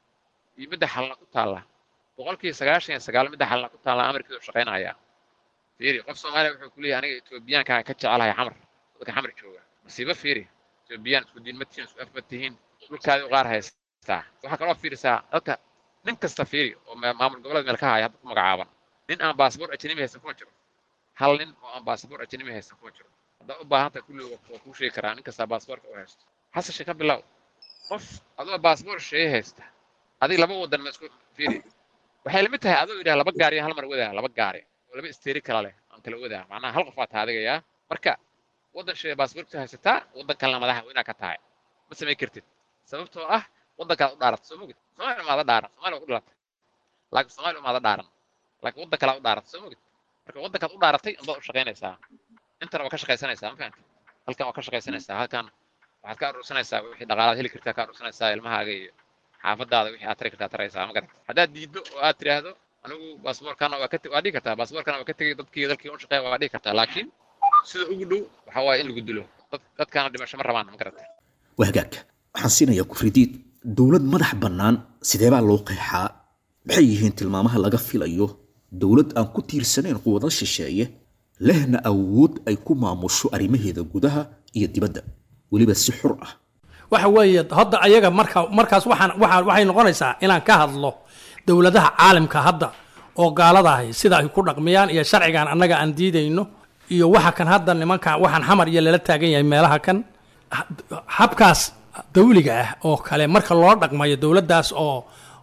iyo midda xalna ku taalla boqolkiiba sagaashan iyo sagaal midda xalna ku taalla amarkiisu shaqaynaya fiiri qof soomaaliya wuxuu ku leeyahay aniga etoobiyaankaan ka jecelahay xamar dadka xamar jooga masiibo fiiri etoobiyaan isku diin ma tihiin isku af ma tihiin dhulkaadi u qaar haystaa waxaa kaloo fiirisaa dadka nin kasta fiiri oo maamul goboleed meel ka haya hadda ku magacaaban nin aan baasboor ajnabi haysan kuma jiro hal nin oo aan baasboor ajnabi haysan kuma jiro haddaad u baahan tahay kulli waa kuu sheegi karaa nin kastaa baasboorka u haysto xasashe ka bilow qof adoo baasboor sheeye haysta adiga laba wadan ma isku fiiri waxay lamid tahay adoo yidhaha laba gaari hal mar wadaa laba gaari oo laba isteeri kala leh aan kala wadaa macnaha hal qof baa tahay adiga yaa marka waddan shee baasboorkta haysataa waddan kalena madaxa waa inaad ka tahay ma samayn kartid sababtoo ah waddankaad u dhaaratay soo mogid soomaaliya umaada dhaaran soomaaliya waa ku dhalatay laakiin soomaaliya umaada dhaaran laakiin waddan kalaad u dhaaratay soo mogid marka waddankaad u dhaaratay unbaad u shaqaynaysaa intana waa ka shaqaysanaysaa ma fahamtid halkan waa ka shaqaysanaysaa halkan waxaad ka aruursanaysaa wixii dhaqaalaad heli kartaa ka aruursanaysaa ilmahaaga iyo xaafadaada wixii aad tari kartaa taraysaa ma garat haddaad diiddo oo aad tiraahdo anigu baasboorkana waa ka waa dhihi kartaa baasboorkana waa ka tegay dadkii dalkii u shaqeeya waa dhihi kartaa laakiin sida ugu dhow waxa waaye in lagu dilo dadkaana dhimasho ma rabaan ma garata waa hagaag waxaan siinayaa kufridiid dowlad madax bannaan sidee baa loo qeexaa maxay yihiin tilmaamaha laga filayo dowlad aan ku tiirsanayn quwado shisheeye lehna awood ay ku maamusho arrimaheeda gudaha iyo dibadda weliba si xur ah waxa weeye hadda ayaga marka markaas waxaan waxaa waxay noqonaysaa inaan ka hadlo dowladaha caalamka hadda oo gaaladahay sida ay ku dhaqmiyaan iyo sharcigan annaga aan diidayno iyo waxa kan hadda nimankan waxaan xamar iyo lala taagan yahay meelaha kan habkaas dawliga ah oo kale marka loo dhaqmayo dowladdaas oo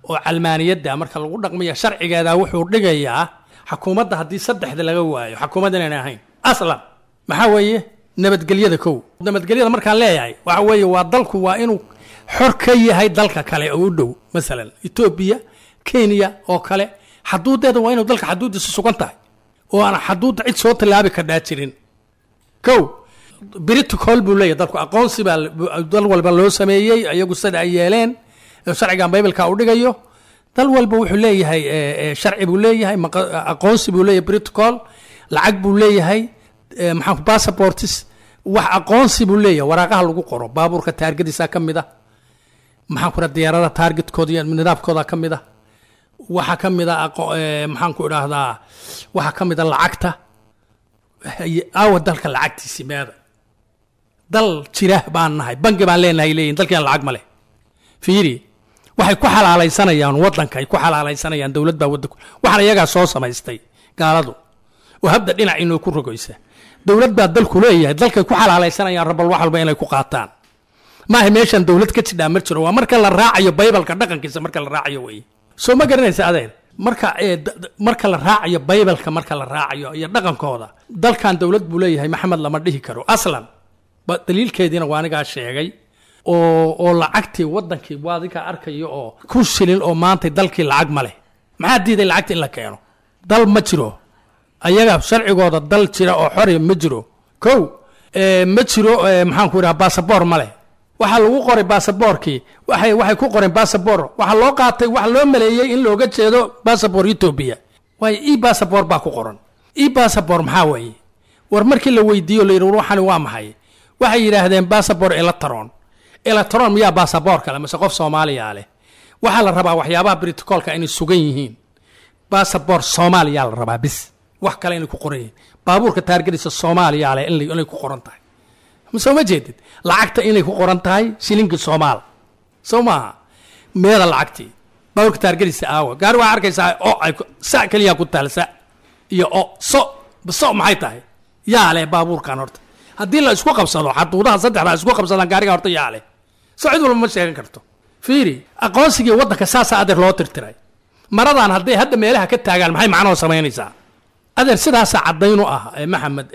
oo calmaaniyadda marka lagu dhaqmaya sharcigeeda wuxuu dhigayaa xukuumadda haddii saddexda laga waayo xukuumad inaan ahayn aslan maxaa weeye nabadgelyada kow nabadgelyada markaan leeyahay waxa weeye waa dalku waa inuu xor ka yahay dalka kale oo u dhow masalan etoobiya kenya oo kale xaduudeeda waa inuu dalka xaduudiisa sugan tahay oo aan xaduudda cid soo tallaabi kardhaa jirin kow britocol buu leeyahy dalku aqoonsi baa dal walba loo sameeyey iyagu sida ay yeeleen sharcigan bibleka u dhigayo dal walba wuxuu leeyahay sharci buu leeyahay aqoonsi buu leeyahay protocol lacag buu leeyahay maxaa passports wax aqoonsi buu leeyahay waraaqaha lagu qoro baabuurka taargadiisa ka mid ah maxaan ku dhaha diyaarada taargetkooda iyo nidaamkooda ka mid ah waxaa ka mid a maxaan ku idhaahdaa waxaa ka mid a lacagta aawa dalka lacagtiisi meeda dal jira baan nahay bangi baan leenahay leeyihin dalkiina lacag ma leh fiiri waxay ku xalaalaysanayaan waddanka ay ku xalaalaysanayaan dowlad baa waddanku waxaan iyagaa soo samaystay gaaladu oo habda dhinac inoo ku rogoysa dowlad baa dalku leeyahay dalkay ku xalaalaysanayaan rabal wax walba inay ku qaataan maaha meeshan dowlad ka jidhaa ma jiro waa marka la raacayo baybalka dhaqankiisa marka la raacayo weye soo ma garanaysa adeer marka marka la raacayo baybalka marka la raacayo iyo dhaqankooda dalkan dowlad buu leeyahay maxamed lama dhihi karo aslan daliilkeediina waa anigaa sheegay oo oo lacagtii wadankii waa adigaa arkayo oo ku shilin oo maantay dalkii lacag ma leh maxaa diiday lacagta in la keeno dal ma jiro ayaga sharcigooda dal jira oo xori ma jiro kow ma jiro maxaan ku idhaha basaboor ma leh waxaa lagu qoray basaboorkii waxay waxay ku qoreen basabor waxaa loo qaatay waxa loo maleeyey in looga jeedo basabor etoobiya waayo e basabor baa ku qoran e basabor maxaa weeye war markii la weydiiyo la yidhi war waxani waa maxay waxay yidhaahdeen basabor electron electron miyaa basaboor kale mise qof soomaaliya leh waxaa la rabaa waxyaabaha britocolka inay sugan yihiin basabor soomaaliya la rabaa bis wax kale inay ku qoran yihiin baabuurka taargadiisa soomaaliya leh inay ku qoran tahay soo ma jeedid lacagta inay ku qoran tahay shilinkii soomaal soo maaha meeda lacagtii baabuurka taargadiisa aawa gaari waxaa arkaysaa o ay sa keliya ku taal sa iyo o so so maxay tahay yaa leh baabuurkan horta haddii la isku qabsado xaduudaha saddexda isku qabsadaan gaariga horta yaa leh so cid walba ma sheegan karto fiiri aqoonsigii waddanka saasaa adeer loo tirtiray maradan hadday hadda meelaha ka taagaan maxay macnoo samaynaysaa adeer sidaasaa caddaynu ah maxamed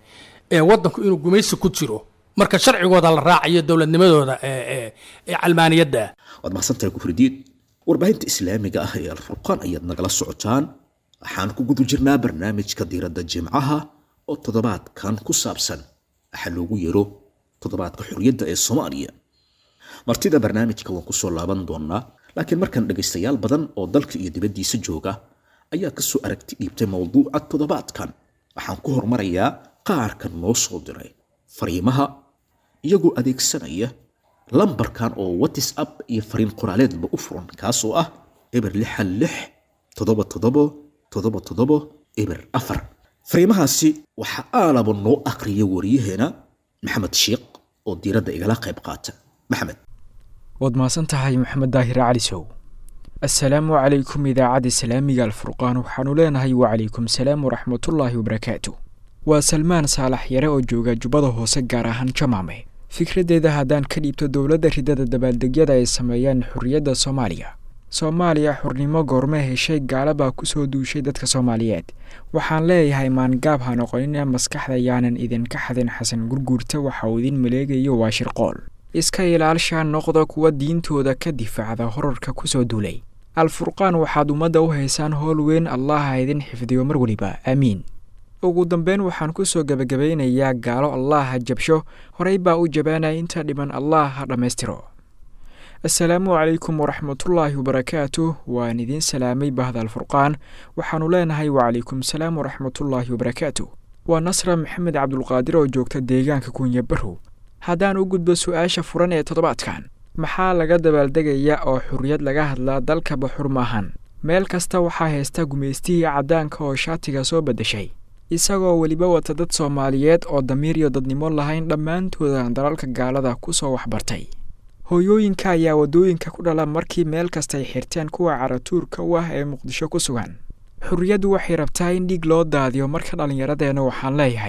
ee waddanku inuu gumaysi ku jiro marka sharcigooda la raacayo dowladnimadooda ee calmaaniyadda waad mahadsantahay kufridiid warbaahinta islaamiga ah ee alfurqaan ayaad nagala socotaan waxaan ku guda jirnaa barnaamijka diiradda jimcaha oo toddobaadkan ku saabsan waxa loogu yeero toddobaadka xorriyadda ee soomaaliya martida barnaamijka waan kusoo laaban doonaa laakiin markan dhegaystayaal badan oo dalka iyo dibaddiisa jooga ayaa kasoo aragti dhiibtay mowduuca toddobaadkan waxaan ku hormarayaa qaarka noo soo diray fariimaha iyagoo adeegsanaya lambarkan oo whatsapp iyo fariin qoraaleedba u furan kaasoo ah eber lixan lix toddoba toddobo toddoba toddobo eber afar fariimahaasi waxaa aalaba noo aqriya wariyaheena maxamed sheikh oo diiradda igala qayb qaata maxamed waad mahadsan tahay maxamed daahir cali sow assalaamu calaykum idaacadda islaamiga alfurqaan waxaanu leenahay wacalaykum salaam waraxmatullaahi wabarakaatu waa salmaan saalax yare oo jooga jubbada hoose gaar ahaan jamaame fikraddeeda haddaan ka dhiibto dowladda ridada dabaaldegyada ay sameeyeen xorriyadda soomaaliya soomaaliya xurnimo goorme heshay gaala baa ku soo duushay dadka soomaaliyeed waxaan leeyahay maangaab ha noqonina maskaxda yaanan idinka xadin xasan gurguurta waxa uu idin maleegayo waa shirqool iska ilaalshaa noqda kuwa diintooda ka difaacda horarka ku soo duulay alfurqaan waxaad ummadda u haysaan howl weyn allah ha idin xifdiyo mar weliba aamiin ugu dambeyn waxaan ku soo gebagabaynayaa gaalo allah ha jabsho horey baa u jabaanaya inta dhiban allah ha dhammaystiro assalaamu calaykum waraxmatullaahi wabarakaatu waan idiin salaamay bahda alfurqaan waxaannu leenahay wacalaykum salaam waraxmatullaahi wabarakaatu waa nasra maxamed cabdulqaadir oo joogta deegaanka kunya barrow haddaan u gudbo su-aasha furan ee toddobaadkan maxaa laga dabaaldegaya oo xurriyad laga hadlaa dalkaba xur maahan meel kasta waxaa haysta gumaystihii caddaanka oo shaatiga soo beddeshay isagoo weliba wata dad soomaaliyeed oo damiir iyo dadnimo lahayn dhammaantoodan dalalka gaalada ku soo waxbartay hooyooyinka ayaa waddooyinka ku dhala markii meel kastay xirteen kuwa caratuurka u ah ee muqdisho ku sugan xurriyaddu waxay rabtaa in dhiig loo daadiyo marka dhallinyaradeenna waxaan leeyahay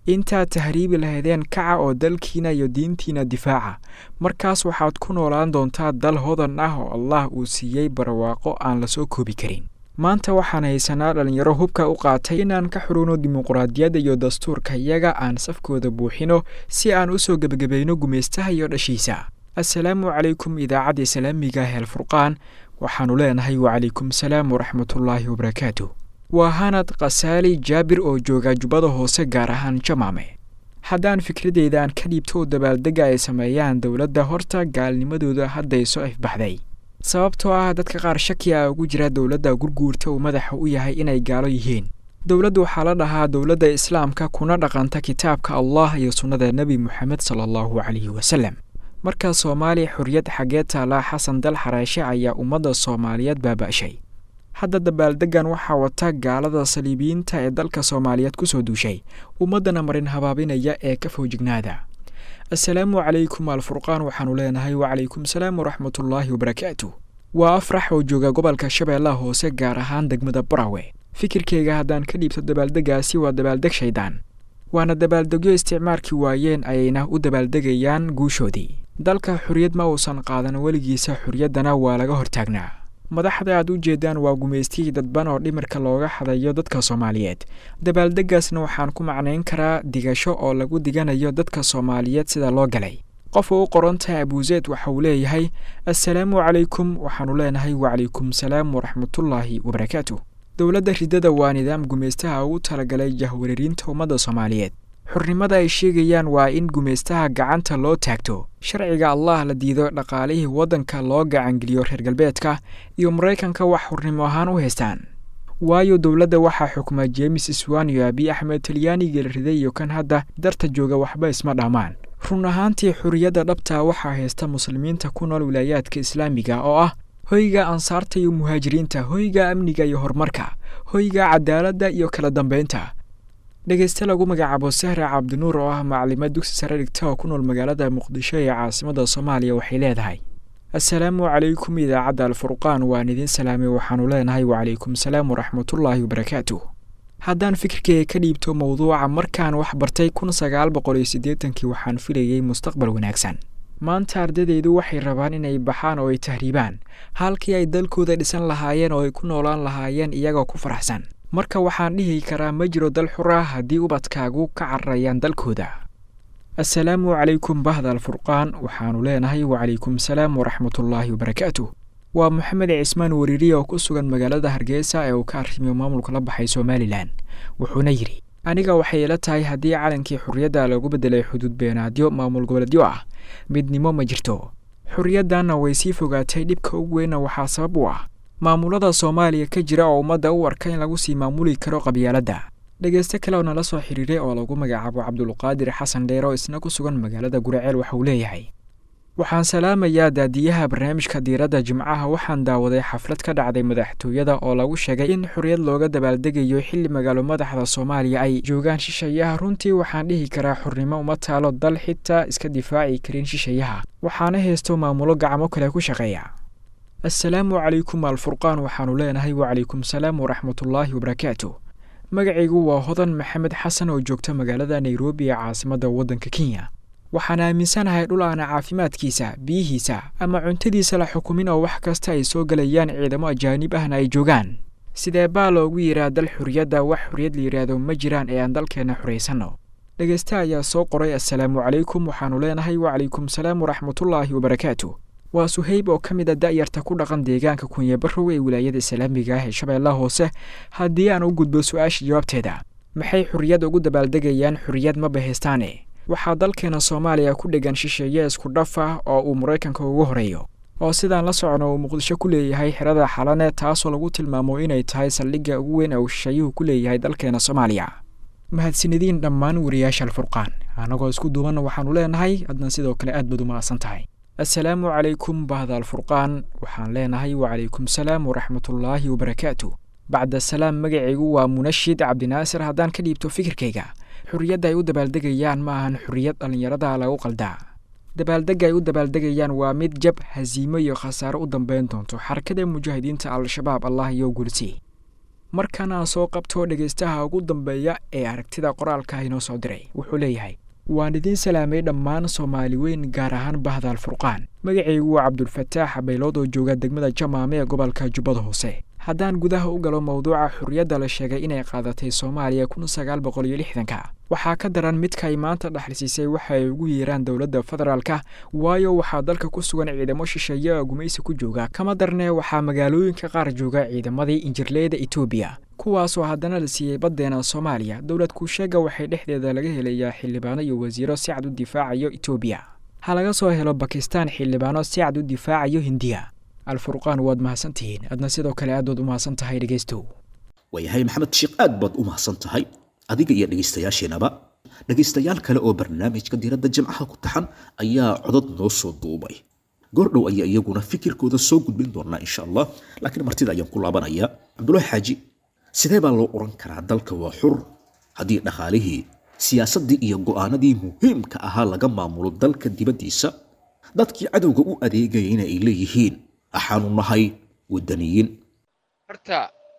intaad tahriibi lahaydeen kaca oo dalkiina iyo diintiina difaaca markaas waxaad ku noolaan doontaa dal hodan ah oo allah uu siiyey barwaaqo aan la soo koobi karin maanta waxaan haysanaa dhallinyaro hubka u qaatay inaan ka xurugno dimuqraadiyadda iyo dastuurka iyaga aan safkooda buuxino si aan u soo gebagabayno gumaystaha iyo dhashiisa assalaamu calaykum idaacadda islaamiga heel furqaan waxaannu leenahay wacalaykum salaam waraxmatullaahi wabarakaatu waa hanad khasaali jaabir oo jooga jubbada hoose gaar ahaan jamaame haddaan fikradeyda aan ka dhiibto oo dabaaldegga ay sameeyaan dowladda horta gaalnimadooda hadday soo ifbaxday sababtoo ah dadka qaar shaki a ugu jira dowladda gurguurta uu madaxa u yahay inay gaalo yihiin dowladdu waxaa la dhahaa dowladda islaamka kuna dhaqanta kitaabka allah iyo sunnada nebi moxamed sala allahu calayhi wasalem marka soomaaliya xorriyad xaggee taala xasan dal xareeshe ayaa ummadda soomaaliyeed baaba'shay hadda dabaaldeggan waxaa wata gaalada saliibiyiinta ee dalka soomaaliyeed ku soo duushay ummaddana marin habaabinaya ee ka foojignaada assalaamu calaykum alfurqaan waxaannu leenahay wacalaykum salaam waraxmatullaahi wabarakaatu waa afrax oo jooga gobolka shabeellaha hoose gaar ahaan degmada barawe fikirkayga haddaan ka dhiibto dabaaldeggaasi waa dabaaldeg shaydaan waana dabaaldegyo isticmaalkii waayeen ayayna u dabaaldegayaan guushoodii dalka xorriyad ma uusan qaadan weligiisa xorriyaddana waa laga hortaagnaa madaxda aad u jeedaan waa gumaystiyii dadban oo dhimirka looga hadayo dadka soomaaliyeed dabaaldeggaasna waxaan ku macnayn karaa digasho oo lagu diganayo dadka soomaaliyeed sida loo galay qofa u qoran tahay abuuseed waxa uu leeyahay assalaamu calaykum waxaannu leenahay wacalaykum salaam waraxmatullaahi wabarakaatu dowladda ridada waa nidaam gumaystaha ugu talagalay jahwareerinta ummadda soomaaliyeed xurnimada ay sheegayaan waa in gumaystaha gacanta loo taagto sharciga allah la diido dhaqaalihii waddanka loo gacangeliyo reer galbeedka iyo maraykanka wax xurnimo ahaan u haystaan waayo dowladda waxaa xukuma jeemis iswan iyo abiy axmed talyaanigii la riday iyo kan hadda darta jooga waxba isma dhammaan run ahaantii xorriyadda dhabtaa waxaa haysta muslimiinta ku nool wilaayaadka islaamiga oo ah hoyga ansaarta iyo muhaajiriinta hoyga amniga iyo horumarka hoyga cadaaladda iyo kala dambaynta dhegeyste lagu magacaabo sahra cabdinuur oo ah maclimad dugsi sare dhigta oo ku nool magaalada muqdisho ee caasimadda soomaaliya waxay leedahay assalaamu calaykum idaacadda alfurqaan waan idiin salaamay waxaannu leenahay wacalaykum salaam waraxmatullaahi wabarakaatu haddaan fikirkeyga ka dhiibto mowduuca markaan wax bartay kun sagaal boqol iyo siddeetankii waxaan filayey mustaqbal wanaagsan maanta ardadeydu waxay rabaan inay baxaan oo ay tahriibaan halkii ay dalkooda dhisan lahaayeen oo ay ku noolaan lahaayeen iyagoo ku faraxsan marka waxaan dhihi karaa ma jiro dal xur ah haddii ubadkaagu ka cararayaan dalkooda assalaamu calaykum bahda alfurqaan waxaannu leenahay wacalaykum salaam waraxmatullaahi wabarakaatu waa moxamed cismaan wariiriya oo ku sugan magaalada hargeysa ee uu ka arrimiyo maamulka la baxay somalilan wuxuuna yidhi aniga waxay ila tahay haddii calankii xorriyadda lagu beddelay xuduud beenaadyo maamul goboleedyo ah midnimo ma jirto xorriyaddanna way sii fogaatay dhibka ugu weynna waxaa sabab u ah maamulada soomaaliya ka jira oo ummadda u arka in lagu sii maamuli karo qabyaaladda dhegeyste kale oo nala soo xiriiray oo lagu magacaabo cabdulqaadir xasan dheer oo isna ku sugan magaalada guraceel waxauu leeyahay waxaan salaamayaa daadiyaha barnaamijka diiradda jimcaha waxaan daawaday xaflad ka dhacday madaxtooyada oo lagu sheegay in xorriyad looga dabaaldegayo xilli magaalo madaxda soomaaliya ay joogaan shishayaha runtii waxaan dhihi karaa xornimo uma taalo dal xitaa iska difaaci karin shishayaha waxaana haysto maamulo gacmo kale ku shaqeeya assalaamu calaykum alfurqaan waxaannu leenahay wacalaykum salaam waraxmatullaahi wabarakaatu magacaygu waa hodan maxamed xasan oo joogta magaalada nairobi ee caasimadda waddanka kenya waxaan aaminsanahay dhul aana caafimaadkiisa biyihiisa ama cuntadiisa la xukumin oo wax kasta ay soo gelayaan ciidamo ajaanib ahna ay joogaan sidee baa loogu yidhaa dal xorriyadda wax xorriyad la yidhaahdo ma jiraan ee aan dalkeenna xoraysanno dhegeyste ayaa soo qoray assalaamu calaykum waxaannu leenahay wacalaykum salaam waraxmatullaahi wabarakaatu waa suhayb oo ka mid a da'yarta ku dhaqan deegaanka kunyabarow ee wilaayada islaamiga ah ee shabeellaha hoose haddii aan u gudbo su-aasha jawaabteeda maxay xorriyad ugu dabaaldegayaan xorriyad ma bahaystaane waxaa dalkeena soomaaliya ku dhegan shisheeye isku dhaf ah oo uu maraykanka ugu horeeyo oo sidaan la socno uu muqdisho ku leeyahay xerada xalane taasoo lagu tilmaamo inay tahay saldhigga ugu weyn ee uu shisheeyuhu ku leeyahay dalkeena soomaaliya mahadsanediin dhammaan wariyaasha alfurqaan annagoo isku duubanna waxaannu leenahay adna sidoo kale aad baad u mahadsan tahay assalaamu calaykum bahda alfurqaan waxaan leenahay wacalaykum salaam waraxmatullaahi wabarakaatu bacda salaam magacaygu waa munashid cabdinaasir haddaan ka dhiibto fikirkayga xorriyadda ay u dabaaldegayaan ma ahan xorriyad dhallinyarada lagu qaldaa dabaaldegga ay u dabaaldegayaan waa mid jab hasiimo iyo khasaaro u dambeyn doonto xarakada mujaahidiinta al-shabaab allah iyo gulsi markan aan soo qabto dhegaystaha ugu dambeeya ee aragtida qoraalka inoo soo diray wuxuu leeyahay waan idiin salaamay dhammaan soomaali weyn gaar ahaan bahda alfurqaan magacaygu waa cabdulfataax baylood oo jooga degmada jamaame ee gobolka jubbada hoose haddaan gudaha u galo mowduuca xurriyadda la sheegay inay qaadatay soomaaliya kun sagaal boqol iyo lixdanka waxaa ka daran midka ay maanta dhexlisiisay waxa ay ugu yeeraan dowladda federaalka waayo waxaa dalka ku sugan ciidamo shisheeye oo gumaysi ku jooga kama darnee waxaa magaalooyinka qaar jooga ciidamadii injirleyda etoobiya kuwaasoo haddana la siiyey baddeena soomaaliya dowlad kuusheega waxay dhexdeeda laga helayaa xildhibaano iyo wasiiro si cad u difaacayo etoobiya ha laga soo helo bakistaan xildhibaano si cad u difaacayo hindiya alfurqaan waad mahadsantihiin adna sidoo kale aad baad u mahadsan tahay dhegaystow waayahay maxamed sheekh aad baad u mahadsan tahay adiga iyo dhegaystayaasheenaba dhegaystayaal kale oo barnaamijka diiradda jimcaha ku taxan ayaa codod noo soo duubay goordhow ayaa iyaguna fikirkooda soo gudbin doonaa insha allah laakiin martida ayaan ku laabanayaa cabdulaahi xaaji sidee baa loo oran karaa dalka waa xur haddii dhaqaalihii siyaasaddii iyo go'aanadii muhiimka ahaa laga maamulo dalka dibaddiisa dadkii cadowga u adeegayayna ay leeyihiin axaanu nahay wadaniyiin horta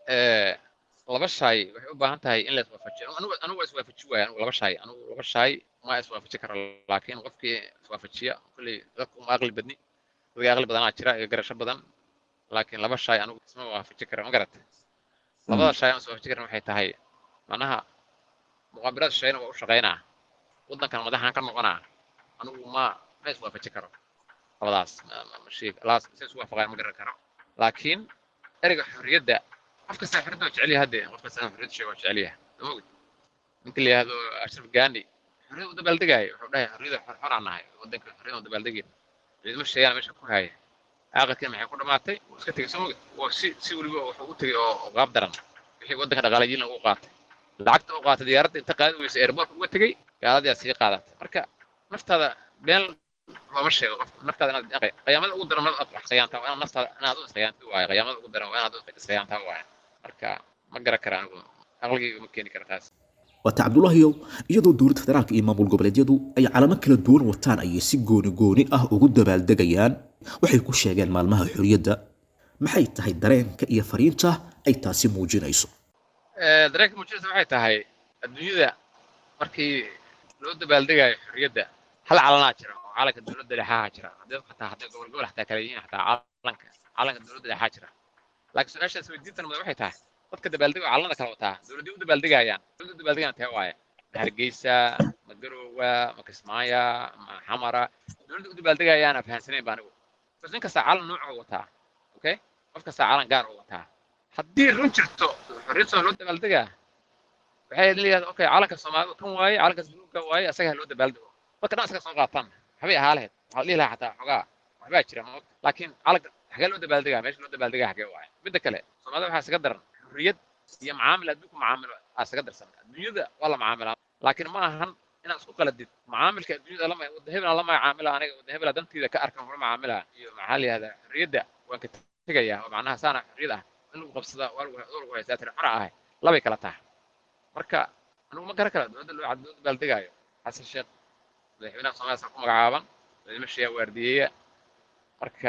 laba shaay waxay u baahan tahay in la iswaafajiyo anigu anigu waa iswaafaji waaya anigu laba shaay anigu laba shaay ma iswaafaji karo laakiin qofkii iswaafajiya kolley dadku uma aqli badni dadka aqli badanaa jira iyo garasho badan laakiin laba shaay anigu isma waafaji kara ma garata labada shaay aan iswaafaji karin waxay tahay macnaha muqaabiraad shayna waa u shaqaynaa waddankan madaxaan ka noqonaa anigu ma ma iswaafaji karo labadaas mashiig laas si isu waafaqaan ma garan karo laakiin ereyga xorriyadda qof kasta xorriyadda waa jecel yahay hadde qof kasta xorriyadda sheega waa jecel yahay ma ogid ninka la yihahdo ashraf gani xorriyadda u dabaaldegaayo wuxuu dhahay xorriyadda xor aan nahay waddanka xorriyadda u dabaaldegeen ciidamo sheegana meesha ku haya aaqadkiina maxay ku dhamaatay wuu iska tegey soo mogid waa si si weliba wuxuu u tegey oo qaab daran wixii waddanka dhaqaalayiinna u qaatay lacagta u qaatay diyaaradda inta qaadi weysa airbortka uga tegey gaaladii aad sii qaadatay marka naftaada been looma sheego qofka naftaada inaad qiyaamada ugu daran inaad wax qiyaantaa waa inaad naftaada inaad u isqiyaanta waaye qiyaamada ugu daran waa inaad u isqiyaantaa waaye marka ma garan kara anigu aqligayga ma keeni kara taas waata cabdulaahiyow iyadoo dowladda federaalka iyo maamul goboleedyadu ay calamo kala duwan wataan ayay si gooni gooni ah ugu dabaaldegayaan waxay ku sheegeen maalmaha xorriyadda maxay tahay dareenka iyo fariinta ay taasi muujinayso dareenka muujinaysa waxay tahay adduunyada markii loo dabaaldegayo xorriyadda hal calanaa jira oo calanka dowladda dhexaha jira haddii xataa hadday gobol gobol xataa kala yihiin xataa calanka calanka dowladda dhexaa jira laakiin su-aashaas weydiintan mada waxay tahay dadka dabaaldega oo calanada kala wataa dowladdii u dabaaldegayaan dowladda u dabaaldegayaan tee waaye ma hargeysa ma garowa ma kismaaya ma xamara dowladda u dabaaldegayaana fahansanayn ba anigu bas nin kastaa calan noocoo wataa okay qof kastaa calan gaar oo wataa haddii run jirto xorriyad soo loo dabaaldegaa waxay leeyahay okay calanka soomaalida kan waaye calankaas buluugga waaye asaga ha loo dabaaldego dadka dhan asaga soo qaataan waxbay ahaa lahayd waxaa la dhihi lahaa xataa xogaa waxbaa jira ma laakiin calanka xagee loo dabaaldegaa meesha loo dabaaldegaa xagee waaye midda kale soomaalida waxaa isaga daran xurriyad iyo macaamil adduunku macaamilo aa isaga darsan adduunyada waa la macaamilaa laakiin ma ahan inaad isku qaladid macaamilka adduunyada lama wadda hebelaa la macaamila aniga wadda hebelaa dantiida ka arkan kula macaamilaa iyo maxaa la yihahdaa xurriyadda waan ka tegayaa oo macnaha saana xurriyad ah in lagu qabsadaa waa lagu haystaa tiri xora ahay labay kala tahay marka anigu ma garan kara dowladda loo cad dowladda baaldegaayo xasan sheekh madaxweynaha soomaaliya ku magacaaban ciidamo shiyaa waardiyeeya marka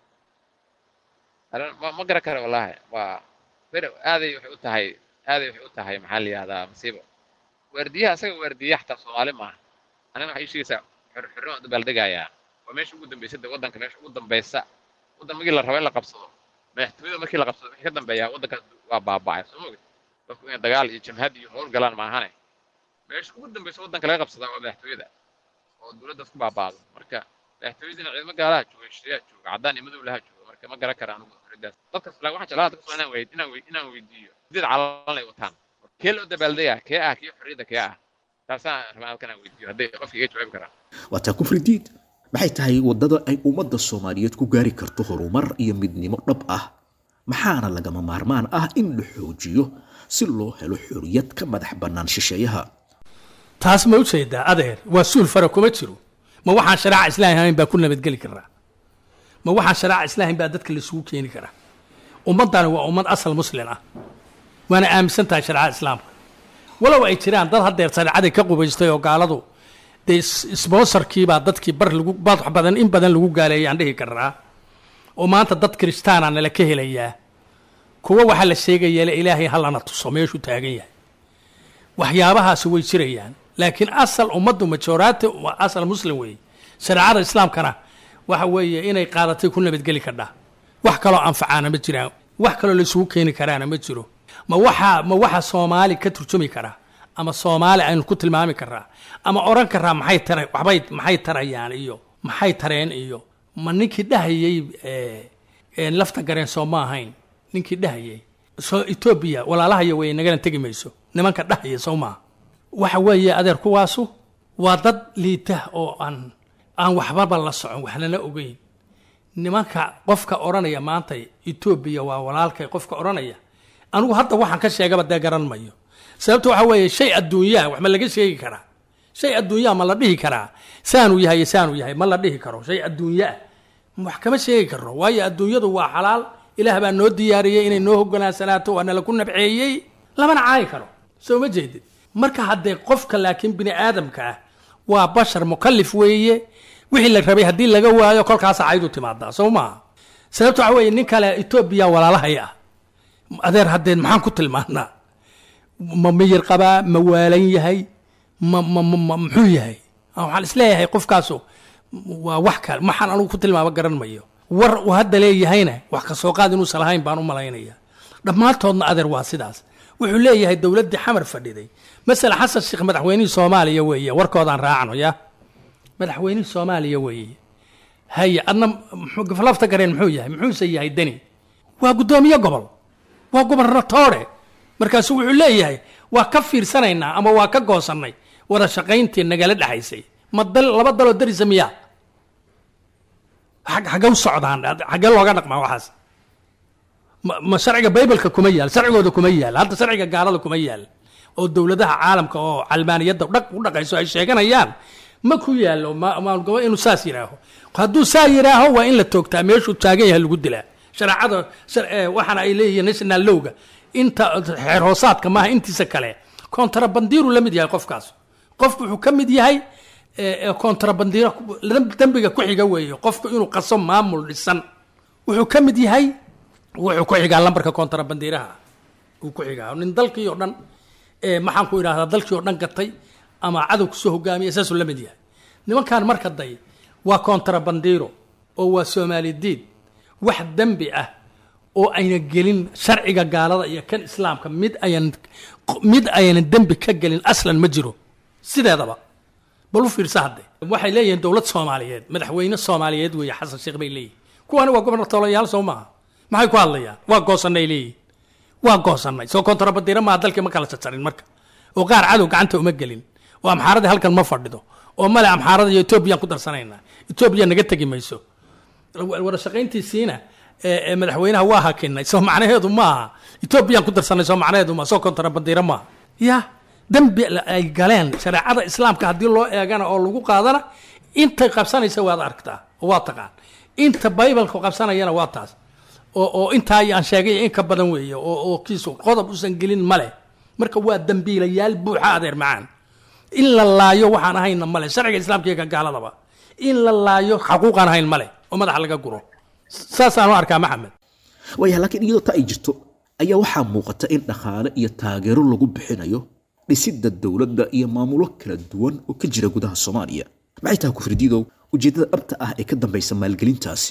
ma garan kara wallaahi waa bere aaday waxay u tahay aaday waxay u tahay maxaa la yihahdaa masiibo waardiyaha asaga waardiyeya xataa soomaali maaha anina waxay sheegaysaa xorxorrin oo dabaaldegayaa waa meesha ugu dambaysa de waddanka meesha ugu dambaysa waddan markii la rabo in la qabsado madaxtooyada markii la qabsado wixii ka dambeeyaa waddankaas waa baaba'ay soo mogid dadku inay dagaal iyo jamhad iyo howl galaan maahane meesha ugu dambaysa waddanka laga qabsadaa waa madaxtooyada oo dowladdaas ku baaba'do marka madaxtooyadina ciidamo gaalaha jooga shiriyaa jooga caddaan iyo madow laha jooga marka ma garan kara anigu xorriyaddaas dadkas laa waxaan jeclaa dadkas inaan weyd inaan weyd inaan weydiiyo sideed calan ay wataan kee loo dabaaldegaa kee ah kii xorriyadda kee ah taasaan rabaa halkan aan weydiiyo hadday qofka iga jawaabi karaan waataa kufridiid maxay tahay waddada ay ummadda soomaaliyeed ku gaari karto horumar iyo midnimo dhab ah maxaana lagama maarmaan ah in la xoojiyo si loo helo xorriyad ka madax bannaan shisheeyaha taas ma ujeedaa adeer waa suul fara kuma jiro ma waxaan sharaaca islaam ahayn baa ku nabadgeli karaa ma waxaan sharaaca islaam baa dadka laisugu keeni karaa ummaddani waa ummad asal muslin ah waana aaminsan tahay shareecada islaamka walow ay jiraan dad haddeer shareecadii ka qubaystay oo gaaladu dee sponsorkiibaa dadkii bar lagu bad badan in badan lagu gaaleeyay aan dhihi karaa oo maanta dad kiristaana nala ka helayaa kuwa waxaa la sheegaya ilaahay hallana tuso meeshuu taagan yahay waxyaabahaasi way jirayaan laakiin asal ummaddu majoraati waa asal muslim weeye shareecada islaamkana waxa weeye inay qaadatay ku nabadgeli kadhaa wax kaloo anfacaana ma jiraan wax kaloo laisugu keeni karaana ma jiro ma waxaa ma waxa soomaali ka turjumi karaa ama soomaali aynu ku tilmaami karaa ama odhan karaa maxay tara waxbay maxay tarayaan iyo maxay tareen iyo ma ninkii dhahayey lafta gareen soo ma ahayn ninkii dhahayey soo etoobiya walaalahaya wey nagana tegi mayso nimanka dhahaya soo maaha waxa weeye adeer kuwaasu waa dad liita oo aan aan waxbaba la socon waxnana ogeyn nimanka qofka odhanaya maanta etoobiya waa walaalkay qofka odhanaya anigu hadda waxaan ka sheegaba dee garan mayo sababta waxa weeye shay adduunyaha wax ma laga sheegi karaa shay adduunyaha ma la dhihi karaa saanuu yahay saanuu yahay ma la dhihi karo shay adduunyaah wax kama sheegi karno waayo adduunyadu waa xalaal ilaah baa noo diyaariyey inay noo hogaansanaato waa nala ku nabceeyey lamana caayi karo soo ma jeedid marka haddee qofka laakiin bini aadamka ah waa bashar mukalif weeye wixii la rabay haddii laga waayo kolkaasa caydu timaadaa soo maaha sababta waxa weeye nin kale etoobiya walaalahay ah adeer haddeen maxaan ku tilmaanaa ma miyir qabaa ma waalan yahay ma ma ma muxuu yahay waxaan isleeyahay qofkaasu waa wax kale maxaan anugu ku tilmaamo garan mayo war uu hadda leeyahayna wax ka soo qaad inuusan lahayn baan u malaynaya dhammaantoodna adeer waa sidaas wuxuu leeyahay dowladdii xamar fadhiday masala xasan sheekh madaxweynihii soomaaliya weeye warkoodaan raacno ya madaxweynihii soomaaliya weeye haye adna lafta gareen muxuu yahay muxuuse yahay deni waa guddoomiye gobol waa gobernatoore markaasu wuxuu leeyahay waa ka fiirsanaynaa ama waa ka goosannay wada shaqayntii nagala dhexaysay ma dal laba daloo darisa miyaa xagge u socdaan xaggee looga dhaqmaa waxaas ma sharciga baybalka kuma yaal sharcigooda kuma yaal hadda sharciga gaalada kuma yaal oo dowladaha caalamka oo calmaaniyadda dhaq u dhaqayso ay sheeganayaan ma ku yaalo maalgobo inuu saas yidhaaho hadduu saa yidhaaho waa in la toogtaa meeshuu taagan yahay lagu dilaa shareecada waxaana ay leeyihiin national lowga inta xeer hoosaadka maaha intiisa kale kontrabandiiru la mid yahay qofkaas qofku wuxuu ka mid yahay kontrabandiiro dembiga ku xiga weeye qofku inuu qaso maamul dhisan wuxuu ka mid yahay wuxuu ku xigaa lambarka kontrabandiiraha uu ku xigaa nin dalkii oo dhan maxaan ku idhahdaa dalkii oo dhan gatay ama cadow kusoo hogaamiya saasuu la mid yahay nimankan marka day waa kontrabandiiro oo waa soomaali diid wax dembi ah oo ayna gelin sharciga gaalada iyo kan islaamka mid ayan mid aynan dembi ka gelin aslan ma jiro sideedaba bal u fiirsa hadde waxay leeyihiin dowlad soomaaliyeed madaxweyne soomaaliyeed weeye xasan sheekh bay leeyihin kuwani waa gobernatolayaal soo maaha maxay ku hadlayaan waa goosanay leeyihin waa goosanay soo kontrabadiira maa dalkii ma kala jajarin marka oo qaar cadow gacanta uma gelin oo amxaaradii halkan ma fadhido oo male amxaarada iyo etoobiyaan ku darsanaynaa etoobiya naga tegi mayso wada shaqayntiisiina madaxweynaha waa hakinay soo macnaheedu maaha etoobiyaan ku darsanay soo macnaheedu maa soo kontrabadiira maaha ya dembi ay galeen shareecada islaamka haddii loo eegana oo lagu qaadana intay qabsanaysa waad aragtaa oo waa taqaan inta baybalka qabsanayana waa taas oo oo intaa aan sheegay in ka badan weeye oo oo kiisu qodob usan gelin male marka waa dembiilayaal buuxa adeer macaan in la laayo waxaan ahayna male sharciga islaamka iyo ka gaaladaba in la laayo xaquuqaan ahayn male oo madaxa laga guro saasaan u arkaa maxamed waayaha laakiin iyadoo ta ay jirto ayaa waxaa muuqata in dhaqaale iyo taageero lagu bixinayo dhisidda dowladda iyo maamulo kala duwan oo ka jira gudaha soomaaliya maxay tahay kufridiidow ujeeddada dhabta ah ee ka dambaysa maalgelintaasi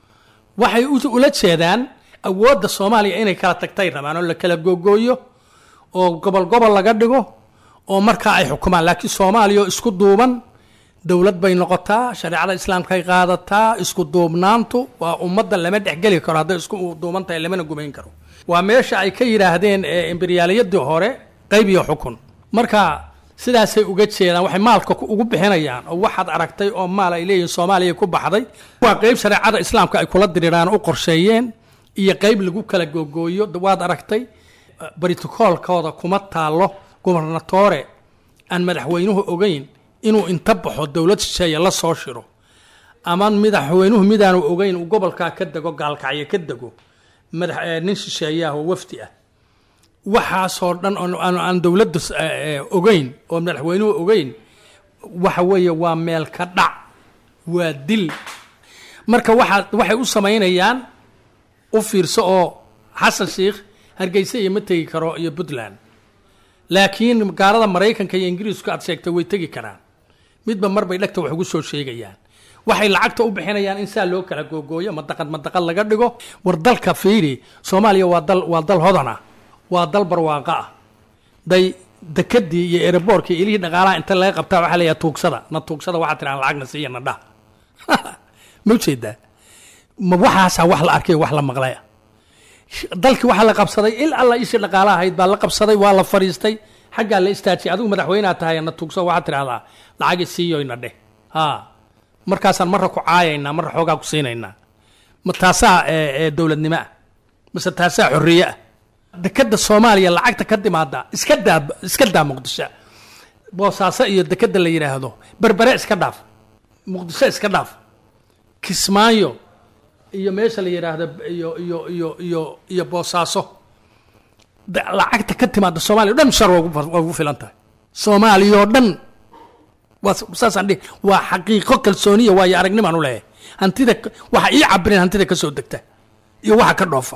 waxay ula jeedaan awoodda soomaaliya inay kala tagtay rabaan oo la kala googooyo oo gobol gobol laga dhigo oo markaa ay xukumaan laakiin soomaaliya oo isku duuban dowlad bay noqotaa shareecada islaamkay qaadataa isku duubnaantu waa ummadda lama dhexgeli karo hadday isku duuban tahay lamana gumayn karo waa meesha ay ka yidhaahdeen imberiyaaliyadii hore qayb iyo xukun marka sidaasay uga jeedaan waxay maalka ugu bixinayaan oo waxaad aragtay oo maal ay leeyihiin soomaaliya ku baxday waa qayb shareecada islaamka ay kula diriraan u qorsheeyeen iyo qayb lagu kala googooyo waad aragtay britokoolkooda kuma taallo gubernatore aan madaxweynuhu ogeyn inuu inta baxo dowlad shisheeye la soo shiro ama madaxweynuhu midaanu ogeyn uu gobolkaa ka dego gaalkacyo ka dego madax nin shisheeyaah oo wafdi ah waxaasoo dhan aan dowladda ogeyn oo madaxweynuhu ogeyn waxa weeye waa meel ka dhac waa dil marka waxaa waxay u samaynayaan u fiirso oo xasan sheikh hargeysa iyo ma tegi karo iyo puntland laakiin gaalada maraykanka iyo ingiriisku aad sheegtay way tegi karaan midba marbay dhegta wax ugu soo sheegayaan waxay lacagta u bixinayaan in saa loo kala googooyo madaqad madaqad laga dhigo war dalka fiiri soomaaliya waa dal waa dal hodan ah waa dal barwaaqo ah day dekadii iyo ereborkii ilihii dhaqaalaha inta laga qabtaa waxaa leeyahay tuugsada na tuugsada waxaa tiraan lacagna siiya na dhah ma ujeedaa ma waxaasaa wax la arkay wax la maqlay dalkii waxaa la qabsaday il alla ishii dhaqaalaha ahayd baa la qabsaday waa la fariistay xaggaa la istaajiyay adigu madaxweynea tahay na tuugso waxaad tidhahdaa lacagi siiyoyna dheh ha markaasaan marra ku caayaynaa marra xoogaa ku siinaynaa ma taasaa dowladnimo ah mase taasaa xorriye ah dekada soomaaliya lacagta ka timaada iska daa iska daa muqdisho boosaaso iyo dekada la yidhaahdo berbere iska dhaaf muqdisho iska dhaaf kismaayo iyo meesha la yidhaahdo iyo iyo iyo iyo iyo boosaaso lacagta ka timaada soomaaliya o dhan shar waa ugu filan tahay soomaaliya oo dhan waa saasaan dhihi waa xaqiiqo kalsooniya waayo aragnimaan u leeyahay hantida waxa ii cabireen hantida ka soo degta iyo waxa ka dhoofa